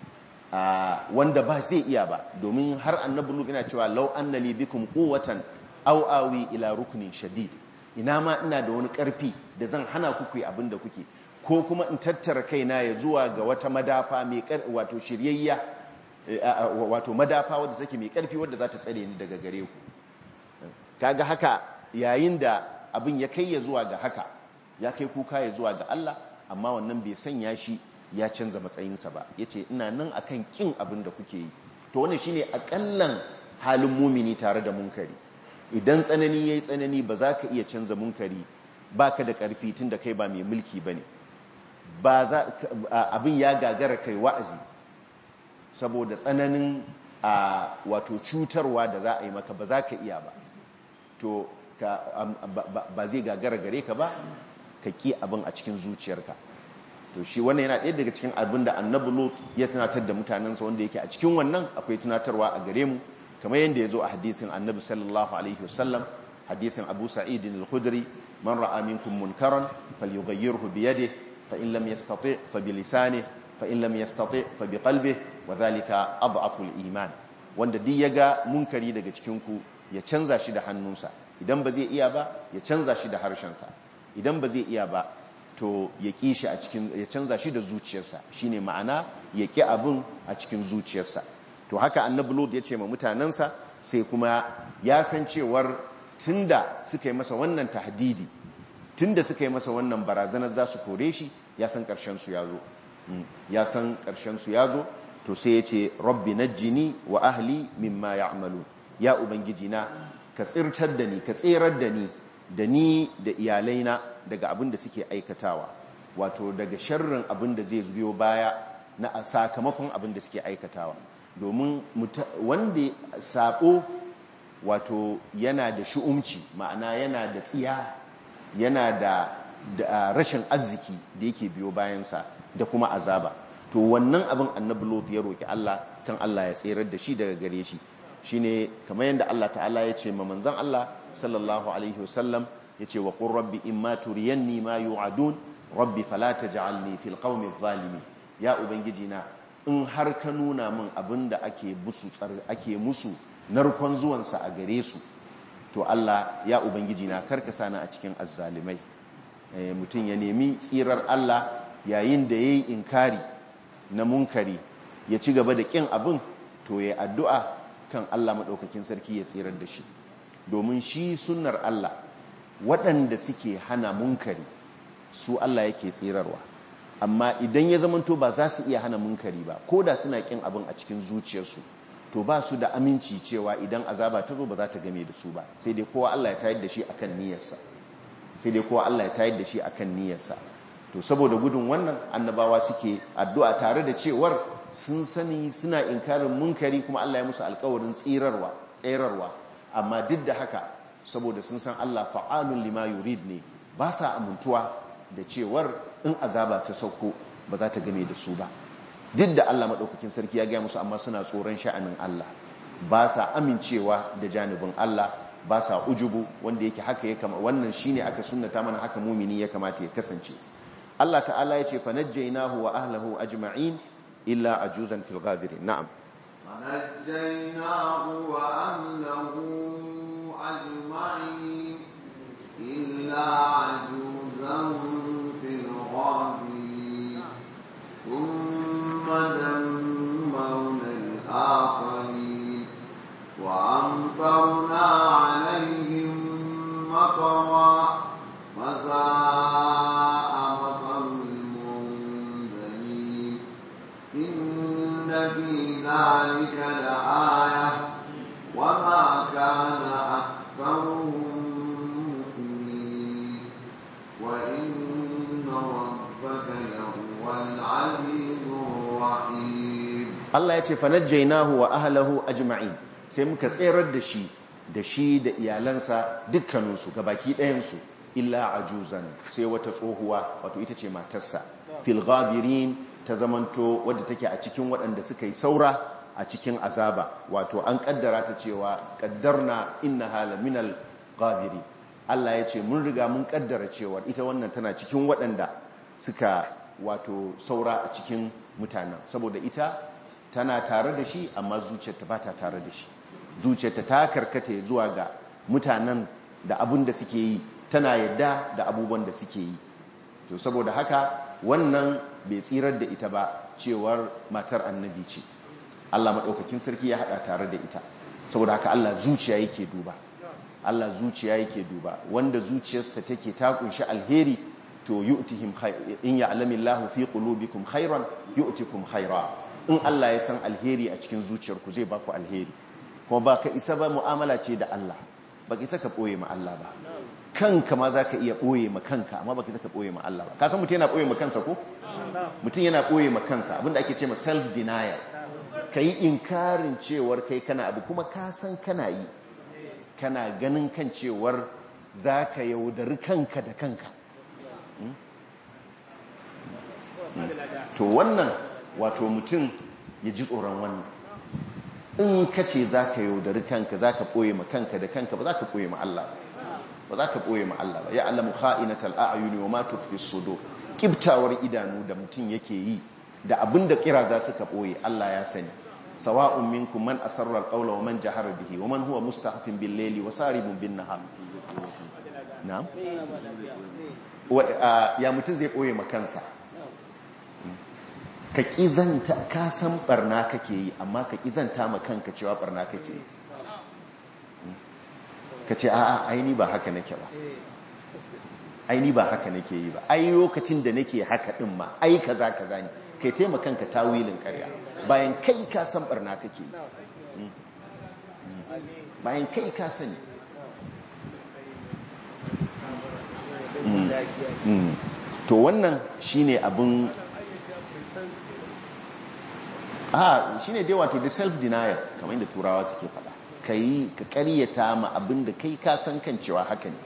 wanda ba zai iya ba domin har annabi luka yana cewa lau annali bikum quwwatan aw awi ila rukunin shadid ina ma ina da wani ƙarfi da zan hana ku yi abin da kuke ko kuma in tattara kaina ya zuwa ga wata madafa mai wato shiryayya wato madafa wadda take mai karfi wadda za ta tsare ni daga gare ku kaga haka yayin da abin ya kai ya zuwa ga haka ya kai kuka ya zuwa ga Allah amma wannan bai sanya shi ya canza matsayinsa ba yace ina nan akan kin abin da kuke yi to wannan shine akallan halin mumini tare da munkari idan tsanani yayi tsanani ba za ka iya canza munkari baka da karfi tunda kai ba mai mulki bane ba za abin ya gagara kai wa'azi saboda tsananin a wato cutarwa da za a yi maka ba za ka iya ba to ba zai gagara gare ka ba ka ki abin a cikin zuciyarka to shi wannan yana ɗaya daga cikin abin da annabi lot ya tunatar da mutanensa wanda yake a cikin wannan akwai tunatarwa a gare mu kamar yadda ya zo a hadisin annabi sallallahu alaihi wasallam hadisin abu sa'idin al-khudri man ra'a minkum munkaran falyughayyirhu bi yadihi fa in lam yastati fa bi lisanihi fa in lam yastati fa bi qalbihi wa dhalika adhafu al-iman wanda duk yaga munkari daga cikin ku ya canza shi da hannunsa idan ba zai iya ba ya canza shi da harshensa idan ba zai iya ba to ya ƙi shi a cikin ya canza shi da zuciyarsa shine ma'ana ya ƙi abin a cikin zuciyarsa to haka annabi lut ya ce ma mutanensa sai kuma ya san cewar tunda suka yi masa wannan tahdidi tunda suka yi masa wannan barazanar za su kore shi ya san ƙarshen su ya zo ya san ƙarshen su ya zo to sai ya ce rabbi najjini wa ahli mimma ya'malu ya ubangiji na ka tsirtar da ni ka tserar da ni da ni da iyalaina daga abin da suke aikatawa wato daga sharrin abin da zai biyo baya na sakamakon abin da suke aikatawa domin wanda sabo wato yana da shu'umci ma'ana yana da tsiya yana da rashin arziki da yake biyo bayansa da kuma azaba to wannan abin annabi lot ya roki Allah kan Allah ya tserar da shi daga gare shi shine kamar yadda Allah ta'ala ya ce ma manzon Allah sallallahu alaihi wasallam yace wa qur rabbi imma turiyanni ma yu'adun rabbi fala taj'alni fil qaumi adh-dhalimin ya ubangiji na in har ka nuna min abinda ake musu ake musu narkon zuwansa a gare su to Allah ya ubangiji na karka sani a cikin azzalimai mutum ya nemi tsirar Allah yayin da yayi inkari na munkari ya ci gaba da kin abin to ya addu'a kan Allah maɗaukakin sarki ya tsirar da shi domin shi sunnar Allah waɗanda suke hana munkari su Allah yake tsirarwa amma idan ya zamanto ba za su iya hana munkari ba ko da suna kin abin a cikin zuciyarsu to ba su da aminci cewa idan azaba ta zo ba za ta game da su ba sai dai kowa Allah ya tayar da shi akan niyyarsa sai dai kowa Allah ya tayar da shi akan niyyarsa to saboda gudun wannan annabawa suke addu'a tare da cewar sun sani suna inkarin munkari kuma Allah ya musu alƙawarin tsirarwa tsirarwa amma duk da haka saboda sun san Allah fa'alun lima yurid ne ba sa amintuwa da cewar in azaba ta sauko ba za ta game da su ba duk da Allah maɗaukakin sarki ya gaya musu amma suna tsoron sha'anin Allah ba sa amincewa da janibin Allah ba sa ujubu wanda yake haka ya kama wannan shine aka sunnata mana haka mumini ya kamata ya kasance Allah ta'ala ya ce fa najjaynahu wa ahlihi ajma'in illa ajuzan fil ghabirin na'am فنجيناه وأهله أجمعين إلا عجوزا في الغابرين ثم دمرنا الآخرين وأمطرنا عليهم مطرا فساء مطر المنذرين إن في ذلك لآية وما كان أكثرهم مؤمنين وإن ربك لهو العزيز الرحيم Allah ya ce fanajjainahu wa ahlahu ajma'in sai muka tserar da shi da shi da iyalansa dukkaninsu gabaki ɗayansu illa ajuzan sai wata tsohuwa wato ita ce matarsa fil ghabirin ta zamanto wadda take a cikin waɗanda suka yi saura a cikin azaba wato an kaddara ta cewa kaddarna innaha laminal ghabiri Allah ya ce mun riga mun kaddara cewa ita wannan tana cikin waɗanda suka wato saura a cikin mutanen saboda ita tana tare da shi amma zuciyarta ba ta tare da shi zuciyarta ta karkata zuwa ga mutanen da abun da suke yi tana yadda da abubuwan da suke yi to saboda haka wannan bai tsirar da ita ba cewar matar annabi ce Allah maɗaukakin sarki ya haɗa tare da ita saboda haka Allah zuciya yake duba Allah zuciya yake duba wanda zuciyarsa take ta kunshi alheri to yu'tihim in ya'lamu Allahu fi qulubikum khairan yu'tikum khaira in Allah ya san alheri a cikin zuciyarku zai baku alheri kuma ba ka isa ba mu'amala ce da Allah ba ka isa ka ɓoye ma Allah ba kanka ma za ka iya ɓoye ma kanka amma ba ka isa ka ɓoye ma Allah ba ka san mutum yana ɓoye ma kansa ko? mutum yana ɓoye ma kansa abinda ake ce ma self-denial ka yi inkarin cewar kai kana abu kuma ka san kana yi kana ganin kan cewar za ka yaudari kanka da kanka to wannan wato mutum ya ji tsoron wannan in ka ce za ka yaudari kanka za ka ɓoye ma kanka da kanka ba za ka ɓoye ma Allah ba za ka ɓoye ma Allah ba ya alamu kha'inatal a'yuni wa ma tukfi sudur kibtawar idanu da mutum yake yi da abin da kira za su ka ɓoye Allah ya sani sawa'un minkum man asarra al-qawla wa man jahara bihi wa man huwa mustahfin bil layli wa saribun bin nahar na'am ya mutum zai ɓoye ma kansa ka ƙizanta ka san barna kake yi amma ka ƙizanta ma kanka cewa barna kake yi ka ce a'a aini ba haka nake ba aini ba haka nake yi ba ai lokacin da nake haka din ma ai kaza kaza ne kai taimaka kanka tawilin ƙarya bayan kai ka san barna kake yi bayan kai ka sani to wannan shine abin a shi ne dai wato da self-denial kamar yadda turawa suke fada ka yi ka karyata ma abin da kai ka san kan cewa haka ne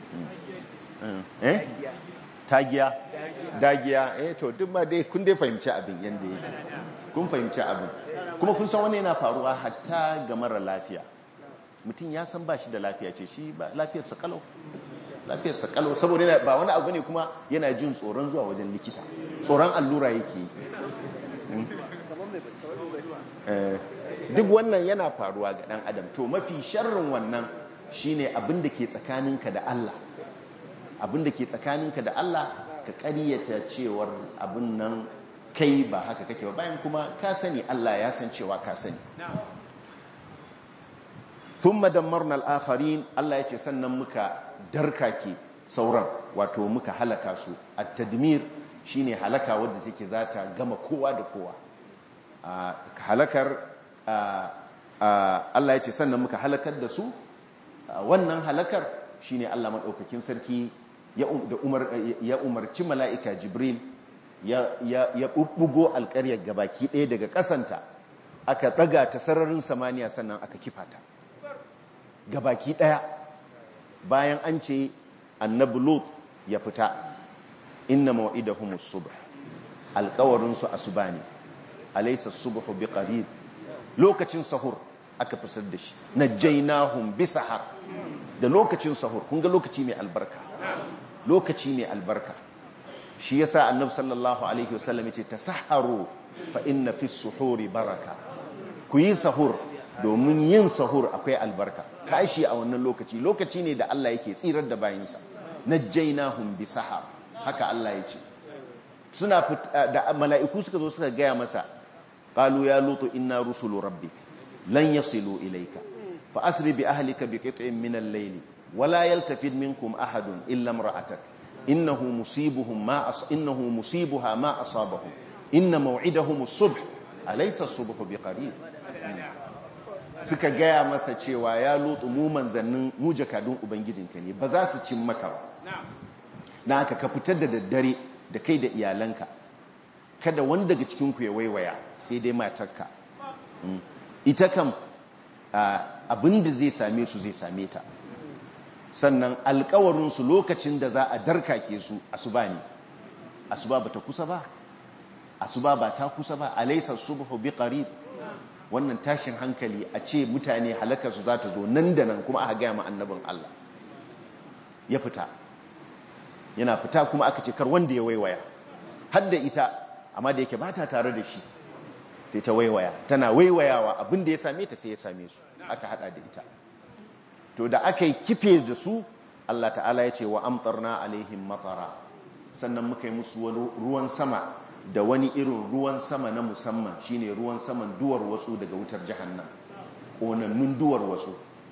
eh tagiya dagiya eh to duk ma dai kun dai fahimci abin yadda yake kun fahimci abin kuma kun san wani yana faruwa hatta ga mara lafiya mutum ya san ba shi da lafiya ce shi ba lafiyarsa kalau lafiyarsa kalau saboda ba wani abu ne kuma yana jin tsoron zuwa wajen likita tsoron allura yake yi duk wannan yana faruwa ga ɗan adam to mafi sharrin wannan shine abin da ke tsakaninka da Allah abin da ke tsakaninka da Allah ka ƙaryata cewar abin nan kai ba haka kake ba bayan kuma ka sani Allah ya san cewa ka sani thumma dammarna al-akharin Allah yace sannan muka darkake sauran wato muka halaka su at-tadmir shine halaka wadda take zata gama kowa da kowa halakar Allah yace sannan muka halakar da su wannan halakar shine Allah madaukakin sarki ya umarci mala'ika Jibril ya bubbugo alƙaryar gabaki ɗaya daga ƙasanta aka ɗaga ta sararin samaniya sannan aka kifata gabaki ɗaya bayan an ce annabi lot ya fita inna maw'idahumus subh alƙawarin su asuba ne alaysa subhu biqarib lokacin sahur aka fisar da shi najjaynahum bisahar da lokacin sahur kun ga lokaci mai albarka lokaci mai albarka shi yasa annabi sallallahu alaihi wasallam yace tasahharu fa inna fi suhuri baraka ku yi sahur domin yin sahur akwai albarka tashi a wannan lokaci lokaci ne da Allah yake tsirar da bayinsa najjaynahum bisahar haka Allah yace suna da mala'iku suka zo suka gaya masa qalu ya lutu inna rusulu rabbik lan yasilu ilayka fa asri bi ahlika bi qit'in min al-layli wala yaltafid minkum ahadun illa imra'atak innahu musibuhum ma as innahu musibuha ma asabahum inna maw'idahum as-subh alaysa as-subhu biqarib suka gaya masa cewa ya lutu mu manzannin mu jakadun ubangijinka ne ba za su cin maka ba na haka ka fitar da daddare da kai da iyalanka kada wani daga cikinku ya waiwaya sai dai matarka ita kam abinda zai same su zai same ta sannan alkawarinsu lokacin da za a darkake su asuba ne asuba ba ta kusa ba asuba ba ta kusa ba alaisa subhu bi qarib wannan tashin hankali a ce mutane halakar su za ta zo nan da nan kuma aka gaya ma annabin Allah ya fita yana fita kuma aka ce kar wanda ya waiwaya har da ita amma da yake ba ta tare da shi sai ta waiwaya tana waiwayawa abin da ya same ta sai ya same su aka hada da ita to da aka yi kife da su Allah ta'ala ya ce wa amtarna alaihim matara sannan muka yi musu wani ruwan sama da wani irin ruwan sama na musamman shine ruwan saman duwar wasu daga wutar jahannam ƙonannun duwar wasu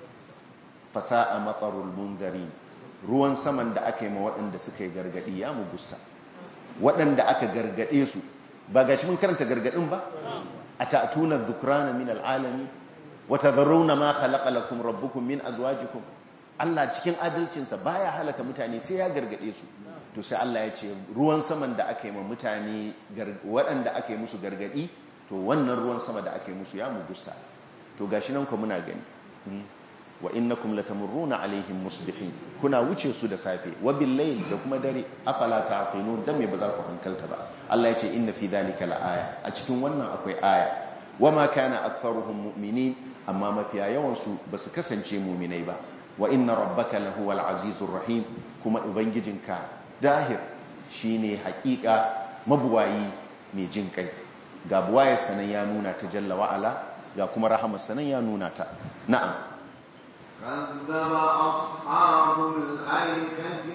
fasa'a matsarul mungarin ruwan saman da aka yi ma waɗanda suka yi gargaɗi ya mugusta waɗanda aka gargaɗe su ba ga shi mun karanta gargaɗin ba a ta'atuna dhukrana min al'alami wa tadharruna ma khalaqa lakum rabbukum min azwajikum Allah cikin adalcinsa baya halaka mutane sai ya gargaɗe su to sai Allah ya ce ruwan saman da aka yi ma mutane waɗanda aka yi musu gargaɗi to wannan ruwan sama da aka yi musu ya mugusta to gashi nan ku muna gani wa innakum latamurruna alaihim musbihin kuna wuce su da safe wa bil da kuma dare afala ta'qilun dan me ba za ku hankalta ba Allah ya ce inna fi dhalika laaya a cikin wannan akwai aya wama kana aktharuhum mu'minin amma mafiya yawan su basu kasance mu'minai ba wa inna rabbaka lahuwal azizur rahim kuma ubangijinka dahir shine hakika mabuwayi mai jin kai ga buwayar sanan ya nuna ta jalla wa'ala ga kuma rahamar sanan ya nuna ta na'am كذب أصحاب الأيكة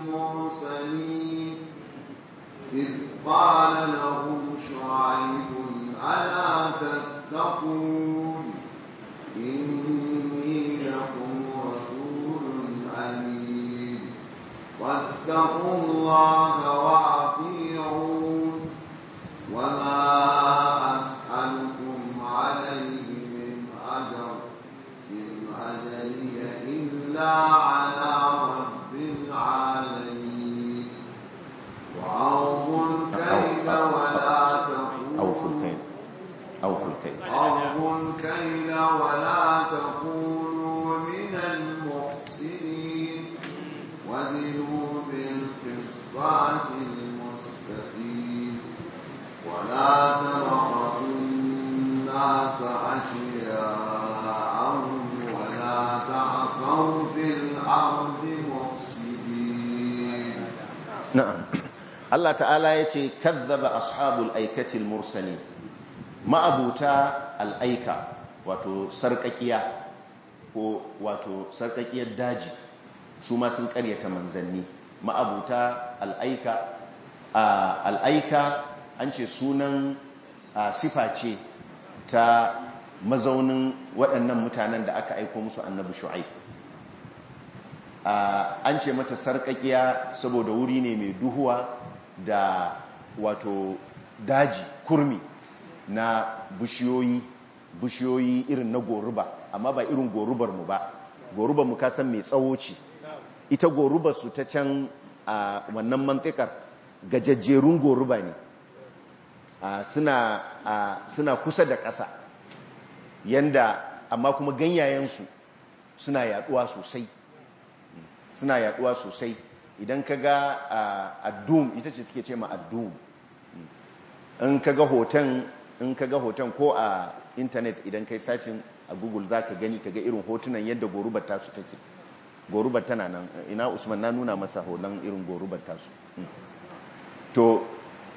المرسلين إذ قال لهم شعيب ألا تتقون إني لكم رسول أمين واتقوا الله وأطيعون وما أسألكم عليه من أجر إن أجري إلا على رب العالمين وأوفوا الكيل ولا أوفوا تكونوا الكيل أوفوا الكيل أوفوا الكيل ولا تكونوا من المحسنين وزنوا بالقسطاس المستقيم ولا تبخسوا الناس أشياءهم ولا تعثوا في الأرض مفسدين na'am Allah ta'ala ya ce kazzaba ashabul aikatil mursali ma'abuta al'aika wato sarkakiya ko wato sarkakiyar daji su ma sun karyata manzanni ma'abuta al'aika a al'aika an ce sunan sifa ce ta mazaunin waɗannan mutanen da aka aiko musu annabi shu'aib an ce mata sarƙaƙiya saboda wuri ne mai duhuwa da wato daji kurmi na bishiyoyi bishiyoyi irin na goruba amma ba irin gorubar mu ba gorubar mu kasan mai tsawo ce ita gorubar su ta can a wannan mantikar gajajjerun goruba ne suna kusa da ƙasa yanda amma kuma ganyayensu suna yaduwa sosai suna yaduwa sosai idan ka ga addum ita ce suke ce ma addum in ka ga hoton in ka ga hoton ko a intanet idan kai sacin a google za ka gani ka ga irin hotunan yadda gorubar tasu take gorubar tana nan ina usman na nuna masa hoton irin gorubar tasu to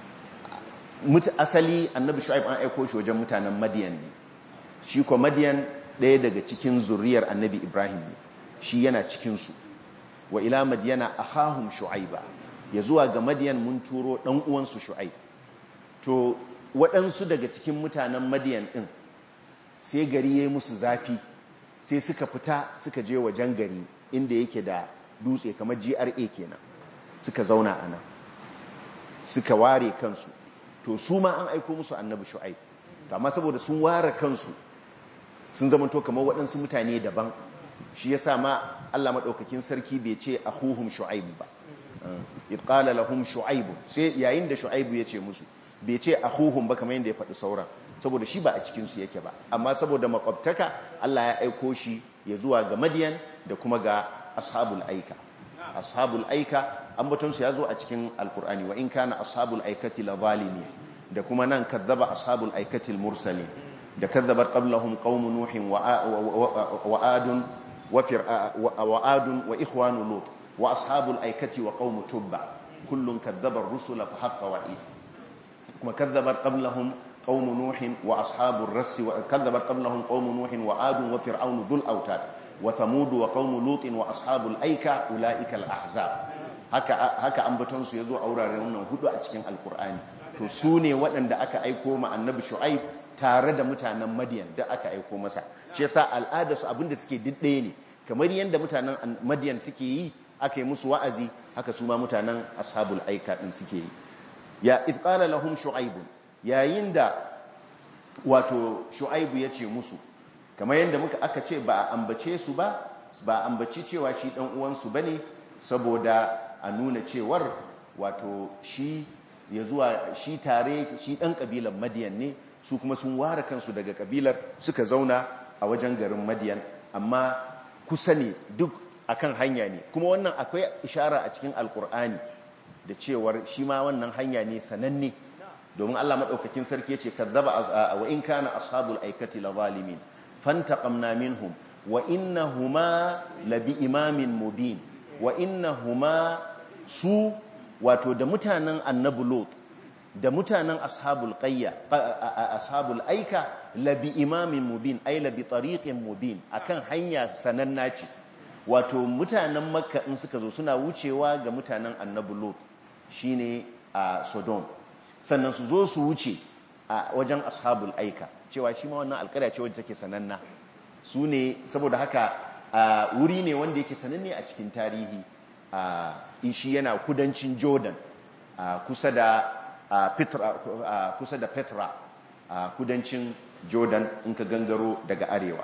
mutu asali annabi shu'aib an aiko shi wajen mutanen madiyan ne shi ko madiyan ɗaya daga cikin zuriyar annabi ibrahim ne shi yana cikinsu wa ila madiyana ahahum shu'aiba ya zuwa ga madiyan mun turo ɗan uwansu shu'aib to waɗansu daga cikin mutanen madiyan ɗin sai gari ya yi musu zafi sai suka fita suka je wajen gari inda yake da dutse kamar gra kenan suka zauna a nan suka ware kansu to su ma an aiko musu annabi shu'aib to amma saboda sun ware kansu sun zama to kamar waɗansu mutane daban shi yasa ma Allah madaukakin sarki bai ce akhuhum shu'aib ba id qala lahum shu'aib sai yayin da shu'aib ya ce musu bai ce akhuhum ba kamar yadda ya faɗi sauran saboda shi ba a cikin su yake ba amma saboda makwabtaka Allah ya aiko shi ya zuwa ga Madiyan da kuma ga ashabul aika ashabul aika ambaton su ya zo a cikin alkur'ani wa in kana ashabul aikati la zalimi da kuma nan kadzaba ashabul aikati al mursalin da kadzabat qablahum qaum nuhin wa adun wa adun wa ikhwanu lut wa ashabul aikati wa qaum tubba kullun kadzaba ar-rusula fa haqqa wa'id kuma kadzabat qablahum qaum nuhin wa ashabur rass wa kadzabat qablahum qaum nuhin wa adun wa fir'aunu dhul autad wa thamud wa qaum lut wa ashabul aika ulaika al-ahzab haka haka ambaton su yazo a wuraren wannan hudu a cikin alkur'ani to su ne waɗanda aka aiko ma annabi shu'aib tare da mutanen madiyan da aka aiko masa shi yasa al'adarsu abinda suke diddaye ne kamar yadda mutanen madiyan suke yi aka yi musu wa'azi haka su ma mutanen ashabul aika din suke yi ya id qala lahum shu'aib yayin da wato shu'aib ya ce musu kamar yadda muka aka ce ba a ambace su ba ba a ambaci cewa shi dan uwansu bane saboda a nuna cewar wato shi ya zuwa shi tare shi dan kabilan madiyan ne su kuma sun ware kansu daga kabilar suka zauna a wajen garin madiyan amma kusa ne duk akan hanya ne kuma wannan akwai ishara a cikin alkur'ani da cewar shi ma wannan hanya ne sananne domin Allah madaukakin sarki yace kazzaba wa in kana ashabul aikati la zalimin fantaqamna minhum wa innahuma labi imamin mubin wa innahuma su wato da mutanen annabi lot da mutanen ashabul qayya ashabul aika labi imamin mubin ay labi tariqin mubin akan hanya sananna ce wato mutanen makka in suka zo suna wucewa ga mutanen annabi lot shine a sodom sannan su zo su wuce a wajen ashabul aika cewa shi ma wannan alƙarya ce wadda take sananna su ne saboda haka wuri ne wanda yake sananne a cikin tarihi shi yana kudancin jordan kusa da kusa da petra kudancin jordan in ka gangaro daga arewa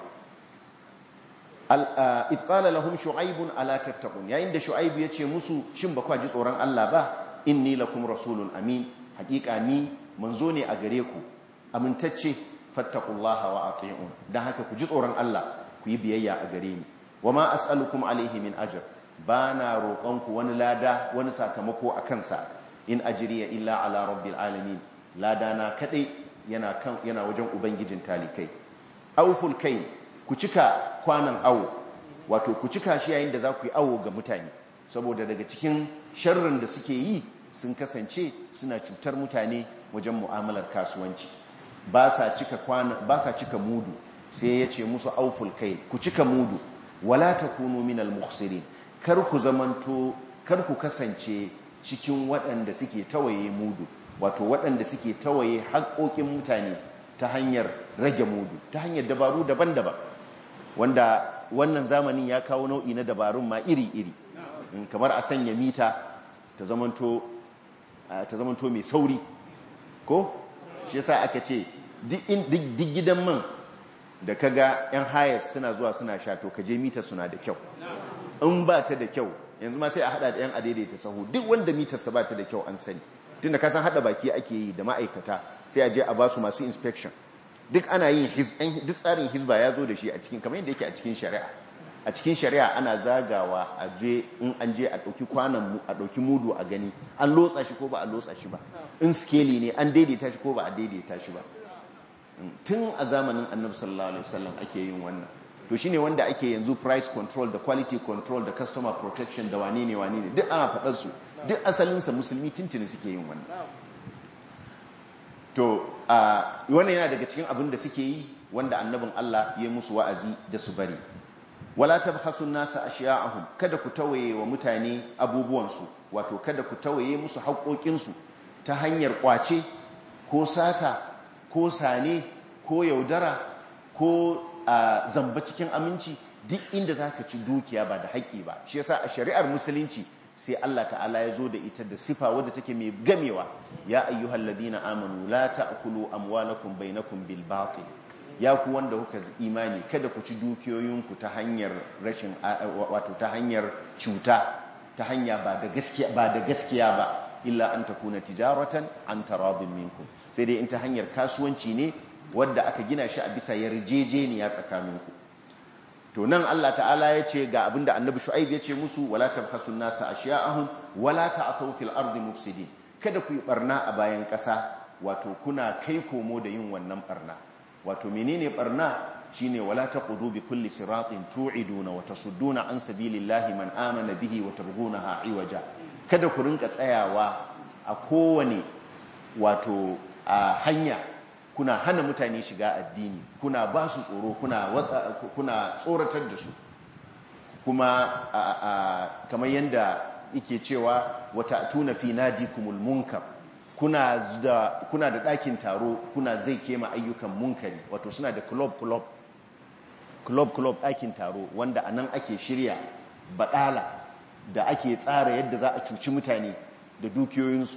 ifqala lahum shu'aibun ala tattaqun yayin da shu'aibu ya ce musu shin ba kwa ji tsoron Allah ba inni lakum rasulun amin hakika ni manzo ne a gare ku amintacce fattaqullaha wa ati'un dan haka ku ji tsoron Allah ku yi biyayya a gare ni wama as'alukum alaihi min ajr bana roƙonku wani lada wani sakamako a kansa in ajriya illa ala rabbil alamin lada na kadai yana kan yana wajen ubangijin talikai awful kai ku cika kwanan awo wato ku cika shi yayin da za ku yi awo ga mutane saboda daga cikin sharrin da suke yi sun kasance suna cutar mutane wajen mu'amalar kasuwanci ba sa cika kwana ba sa cika mudu sai ya ce musu auful kai ku cika mudu wala takunu minal mukhsirin kar ku zamanto kar ku kasance cikin waɗanda suke tawaye mudu wato waɗanda suke tawaye haƙoƙin mutane ta hanyar rage mudu ta hanyar dabaru daban-daban wanda wannan zamanin ya kawo nau'i na dabarun ma iri-iri kamar a sanya mita ta zamanto mai sauri ko shi yasa aka ce duk gidan man da kaga yan hayas suna zuwa suna sha to kaje mita suna da kyau in ba ta da kyau yanzu ma sai a hada da yan adaidaita sahu duk wanda mitarsa ba ta da kyau an sani tunda ka san hada baki ake yi da ma'aikata sai a je a ba su masu inspection duk ana yin duk tsarin hizba ya zo da shi a cikin kamar yadda yake a cikin shari'a a cikin shari'a ana zagawa a je in an je a ɗauki kwanan a ɗauki mudu a gani an lotsa shi ko ba a lotsa shi ba in skeli ne an daidaita shi ko ba a daidaita shi ba tun a zamanin annabi sallallahu alaihi wasallam ake yin wannan to shine wanda ake yanzu price control da quality control da customer protection da wane ne wane ne duk ana faɗar su duk asalinsa musulmi tuntuni suke yin wannan to wannan yana daga cikin abin da suke yi wanda annabin Allah ya musu wa'azi da su bari wala tabhasu nasa ashiya'ahum kada ku tawaye wa mutane abubuwansu wato kada ku tawaye musu haƙoƙinsu ta hanyar ƙwace ko sata ko sane ko yaudara ko zamba cikin aminci duk inda zaka ci dukiya ba da haƙƙi ba shi yasa a shari'ar musulunci sai Allah ta'ala ya zo da ita da sifa wadda take mai gamewa ya ayyuhal ladina amanu la ta'kulu amwalakum bainakum bil batil ya ku wanda kuka imani kada ku ci dukiyoyinku ta hanyar rashin wato ta hanyar cuta ta hanya ba da gaskiya ba da gaskiya ba illa an takuna tijaratan an taradin minkum sai dai in ta hanyar kasuwanci ne wadda aka gina shi a bisa yarjejeniya tsakaninku to nan Allah ta'ala ya ce ga abinda annabi shu'aib ya ce musu wala tabhasu nasa ashiya'ahum wala ta'thaw fil ardi mufsidin kada ku yi barna a bayan ƙasa wato kuna kai komo da yin wannan barna wato menene barna shine wala taqudu bi kulli siratin tu'iduna wa tasudduna an sabilillahi man amana bihi wa targhunaha iwaja kada ku rinka tsayawa a kowane wato a hanya kuna hana mutane shiga addini kuna ba su tsoro kuna kuna tsoratar da su kuma kamar yanda yake cewa wata tuna fi nadikumul munkar kuna da kuna da ɗakin taro kuna zai kema ayyukan munkari wato suna da club club club club ɗakin taro wanda a nan ake shirya baɗala da ake tsara yadda za a cuci mutane da dukiyoyinsu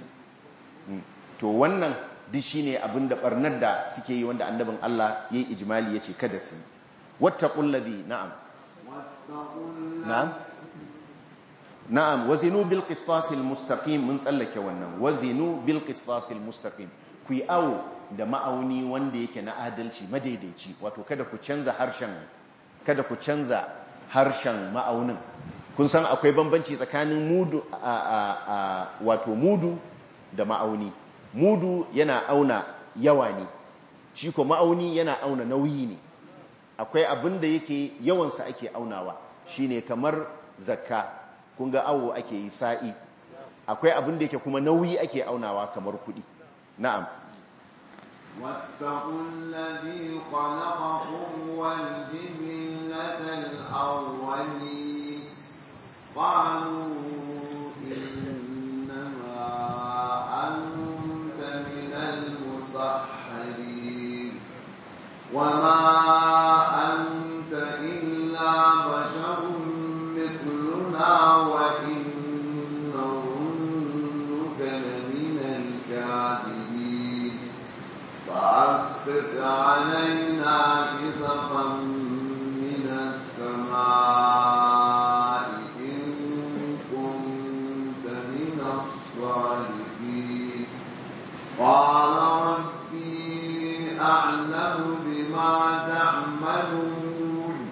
to wannan duk shine abin da barnar da suke yi wanda annabin Allah yayi ijmali yace kada su wattaqul ladhi na'am na'am na'am wazinu bil qistas al mustaqim mun tsallake wannan wazinu bil qistas al mustaqim ku yi awo da ma'auni wanda yake na adalci madaidaici wato kada ku canza harshen kada ku canza harshen ma'aunin kun san akwai bambanci tsakanin mudu wato mudu da ma'auni mudu yana auna yawa ne shi ko ma'auni yana auna nauyi ne akwai abin da yake yawansa ake aunawa shine kamar zakka kun ga awo ake yi sa'i akwai abin da yake kuma nauyi ake aunawa kamar kuɗi na'am واتقوا الذي خلقكم والجبلة الأولين قالوا إنما أنت من المسحرين وما أنت إلا بشر مثلنا وإن نظنك لمن الكاذبين فأسقط علينا كسفا من السماء إن كنت من الصالحين قال ربي أعلم بما تعملون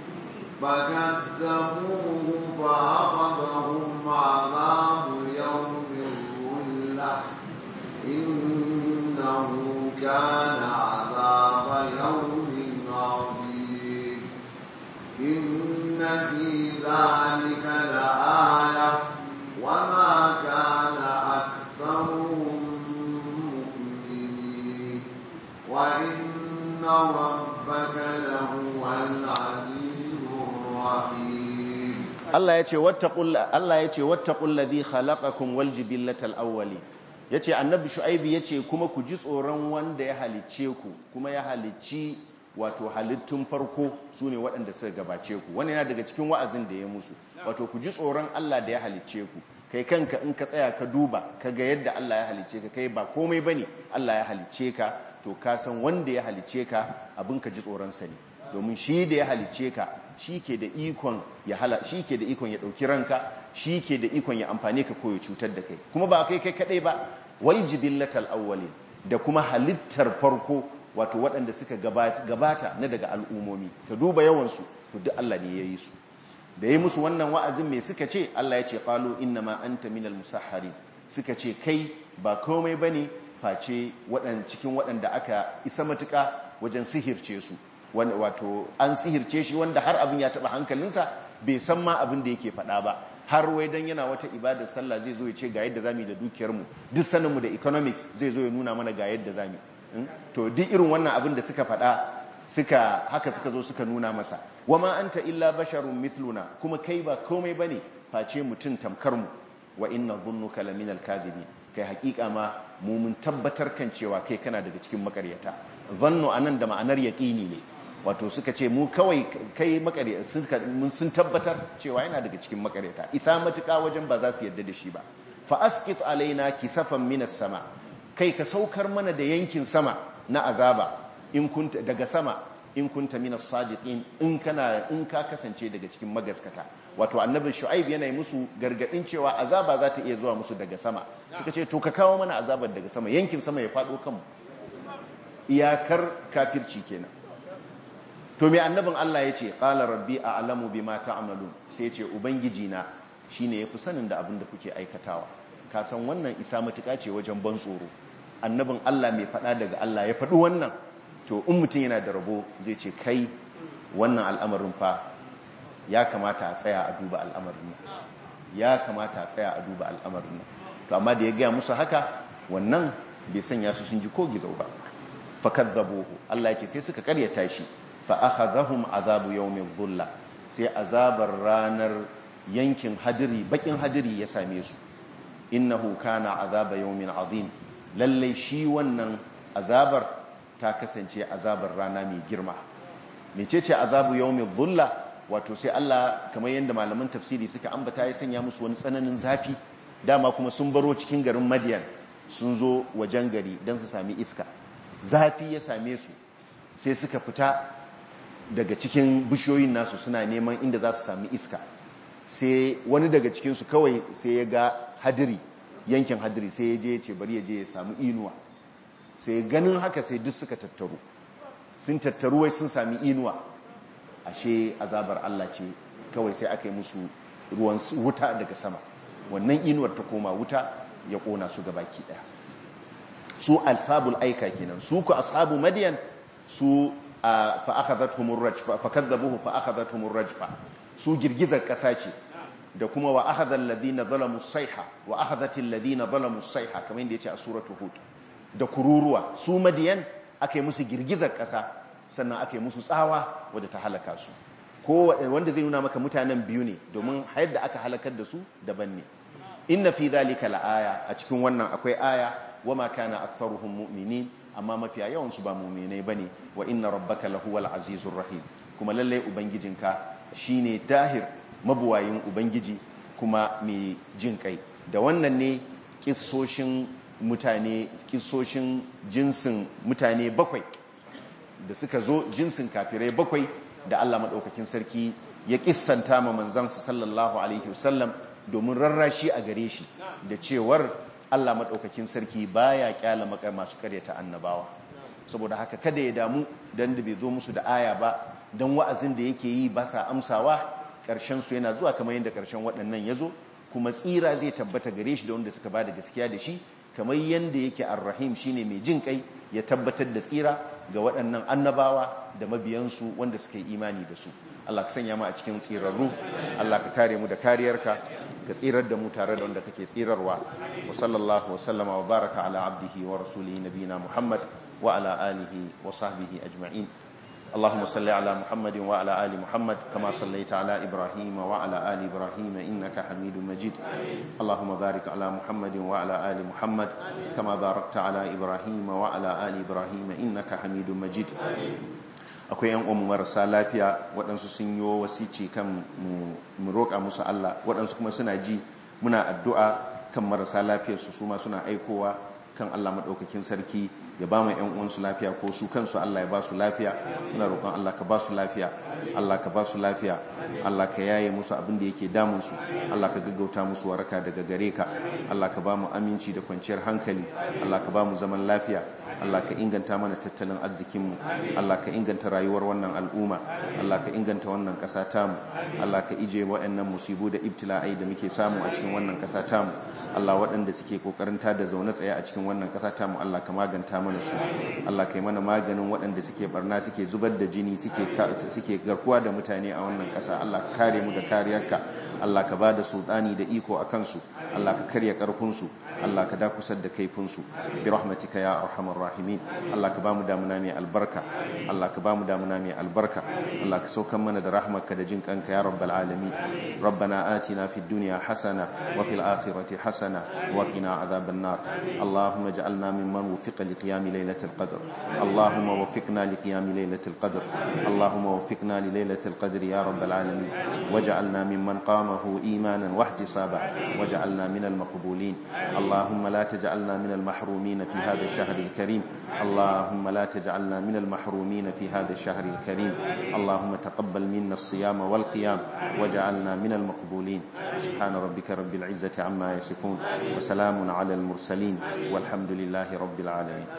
فكذبوه فأخذهم عذاب يوم الظلة إنه كان عذاب يوم عظيم إن في ذلك لآية وما كان أكثرهم مؤمنين وإن ربك لهو العزيز الرحيم Allah ya ce wattaqul Allah ya ce wattaqul ladhi khalaqakum wal jibillatal awwali yace annabi shu'aibu yace kuma ku ji tsoron wanda ya halicce ku kuma ya halicci wato halittun farko su ne waɗanda suka gabace ku wani yana daga cikin wa'azin da ya musu wato ku ji tsoron Allah da ya halicce ku kai kanka in ka tsaya ka duba ka ga yadda Allah ya halicce ka kai ba komai bane Allah ya halicce ka to ka san wanda ya halicce ka abin ka ji tsoron sa ne domin shi da ya halicce ka shi ke da ikon ya hala shi ke da ikon ya dauki ranka shi ke da ikon ya amfane ka ko ya cutar da kai kuma ba kai kai kadai ba wal jibillatal awwalin da kuma halittar farko wato waɗanda suka gabata na daga al'umomi ka duba yawansu to duk Allah ne ya yi su da yi musu wannan wa'azin mai suka ce Allah ya ce ƙalo inna ma an ta minal musahari suka ce kai ba komai ba ne face cikin waɗanda aka isa matuƙa wajen sihirce su wato an sihirce shi wanda har abin ya taɓa hankalinsa bai san ma abin da yake faɗa ba har wai dan yana wata ibadar sallah zai zo ya ce ga yadda zamu yi da dukiyarmu duk saninmu da economics zai zo ya nuna mana ga yadda zamu to duk irin wannan abin da suka faɗa suka haka suka zo suka nuna masa wama anta illa basharun mithluna kuma kai ba komai bane face mutum tamkar mu wa inna dhunnuka laminal kadhibin kai hakika ma mu mun tabbatar kan cewa kai kana daga cikin makaryata zannu anan da ma'anar yaqini ne wato suka ce mu kawai kai makaryata mun sun tabbatar cewa yana daga cikin makaryata isa matuka wajen ba za su yadda da shi ba fa asqit alaina kisafan minas sama kai ka saukar mana da yankin sama na azaba in kunta daga sama in kunta minas sadiqin in kana in ka kasance daga cikin magaskata wato annabi shu'aib yana musu gargadin cewa azaba za ta iya zuwa musu daga sama suka ce to ka kawo mana azabar daga sama yankin sama ya fado kanmu iyakar kafirci kenan to me annabin Allah ya ce qala rabbi a'lamu bima ta'malun sai ya ce ubangiji na shine yafi sanin da abin da kuke aikatawa ka san wannan isa matuƙa ce wajen ban tsoro annabin Allah mai faɗa daga Allah ya faɗi wannan to in mutum yana da rabo zai ce kai wannan al'amarin fa ya kamata a tsaya a duba al'amarin nan ya kamata a tsaya a duba al'amarin nan to amma da ya gaya musu haka wannan bai sanya su sun ji ko gizo ba fakadzabuhu Allah ya ce sai suka karyata shi fa akhadhahum azabu yawmin dhulla sai azabar ranar yankin hadiri bakin hadiri ya same su innahu kana azaba yawmin azim lallai shi wannan azabar ta kasance azabar rana mai girma mecece azabu yawmin dhulla wato sai Allah kamar yadda malaman tafsiri suka ambata ya sanya musu wani tsananin zafi dama kuma sun baro cikin garin Madian sun zo wajen gari don su sami iska zafi ya same su sai suka fita daga cikin bishiyoyin nasu suna neman inda za su sami iska sai wani daga cikinsu kawai sai ya ga hadiri yankin hadiri sai ya je ya ce bari ya je ya samu inuwa sai ganin haka sai duk suka tattaru sun tattaru wai sun sami inuwa ashe azabar Allah ce kawai sai aka yi musu ruwan wuta daga sama wannan inuwar ta koma wuta ya kona su gabaki daya su alsabul aika kenan su ku ashabu madiyan su fa akhadhatuhumur rajfa fa kadzabuhu fa akhadhatuhumur rajfa su girgizar kasa ce da kuma wa akhadha alladhina zalamu sayha wa akhadhat alladhina zalamu sayha kamar yadda yace a suratu hud da kururuwa su madiyan akai musu girgizar kasa sannan akai musu tsawa wadda ta halaka su ko wanda zai nuna maka mutanen biyu ne domin hayar da aka halakar da su daban ne inna fi dhalika laaya a cikin wannan akwai aya wama kana aktharuhum mu'minin amma mafiya yawan su ba mu'minai bane wa inna rabbaka lahuwal azizur rahim kuma lalle ubangijinka shine dahir mabuwayin ubangiji kuma mai jin kai da wannan ne kissoshin mutane kissoshin jinsin mutane bakwai da suka zo jinsin kafirai bakwai da Allah madaukakin sarki ya kissanta ma manzansa sallallahu alaihi wasallam domin rarrashi a gare shi da cewar Allah maɗaukakin sarki baya kyala makar masu karyata annabawa saboda haka kada ya damu dan da bai zo musu da aya ba dan wa'azin da yake yi ba sa amsawa ƙarshen su yana zuwa kamar yadda ƙarshen waɗannan ya zo kuma tsira zai tabbata gare shi da wanda suka ba da gaskiya da shi kamar yadda yake arrahim shine mai jin kai ya tabbatar da tsira ga waɗannan annabawa da mabiyansu wanda suka yi imani da su Allah ka sanya mu a cikin tsirarru Allah ka kare mu da kariyarka ka tsirar da mu tare da wanda kake tsirarwa wa sallallahu wa sallama wa baraka ala abdihi wa rasulihi nabina Muhammad wa ala alihi wa sahbihi ajma'in اللهم صل على محمد وعلى آل محمد كما صليت على إبراهيم وعلى آل إبراهيم إنك حميد مجيد اللهم بارك على محمد وعلى آل محمد كما باركت على إبراهيم وعلى آل إبراهيم إنك حميد مجيد akwai yan umu marasa lafiya waɗansu sun yi wasici kan mu roƙa musu Allah waɗansu kuma suna ji muna addu'a kan marasa lafiyarsu su ma suna aikowa kan Allah maɗaukakin sarki ya ba mu ‘yan uwansu lafiya ko su kansu Allah ya ba su lafiya muna roƙon Allah ka ba su lafiya Allah ka ba su lafiya Allah ka yaye musu abin da yake damunsu Allah ka gaggauta musu waraka daga gare ka Allah ka ba mu aminci da kwanciyar hankali Allah ka ba mu zaman lafiya Allah ka inganta mana tattalin arzikinmu Allah ka inganta rayuwar wannan al'umma Allah ka inganta wannan ƙasa tamu Allah ka ije waɗannan musibu da ibtila'ai da muke samu a cikin wannan ƙasa tamu Allah waɗanda suke ƙoƙarin da zaune tsaye a cikin wannan ƙasa tamu Allah ka maganta mana su Allah ka yi mana maganin waɗanda suke barna suke zubar da jini suke garkuwa da mutane a wannan ƙasa Allah ka kare mu da kariyarka Allah ka ba da sultani da iko a kansu Allah ka karya ƙarfinsu Allah ka dakusar da kaifinsu bi rahmatika ya arhamar rahimin Allah ka bamu damuna mai albarka Allah ka bamu damuna mai albarka Allah ka saukan mana da rahmarka da jin kanka ya rabbal alamin rabbana atina fid dunya hasana wa fil akhirati hasana wa qina adhaban nar Allahumma ij'alna mimman wufiqa li qiyam laylatil qadr Allahumma waffiqna li qiyam laylatil qadr Allahumma waffiqna li laylatil qadr ya rabbal alamin waj'alna mimman qamahu imanan wahtisaba waj'alna minal maqbulin اللهم لا تجعلنا من المحرومين في هذا الشهر الكريم اللهم لا تجعلنا من المحرومين في هذا الشهر الكريم اللهم تقبل منا الصيام والقيام وجعلنا من المقبولين سبحان ربك رب العزة عما يصفون وسلام على المرسلين والحمد لله رب العالمين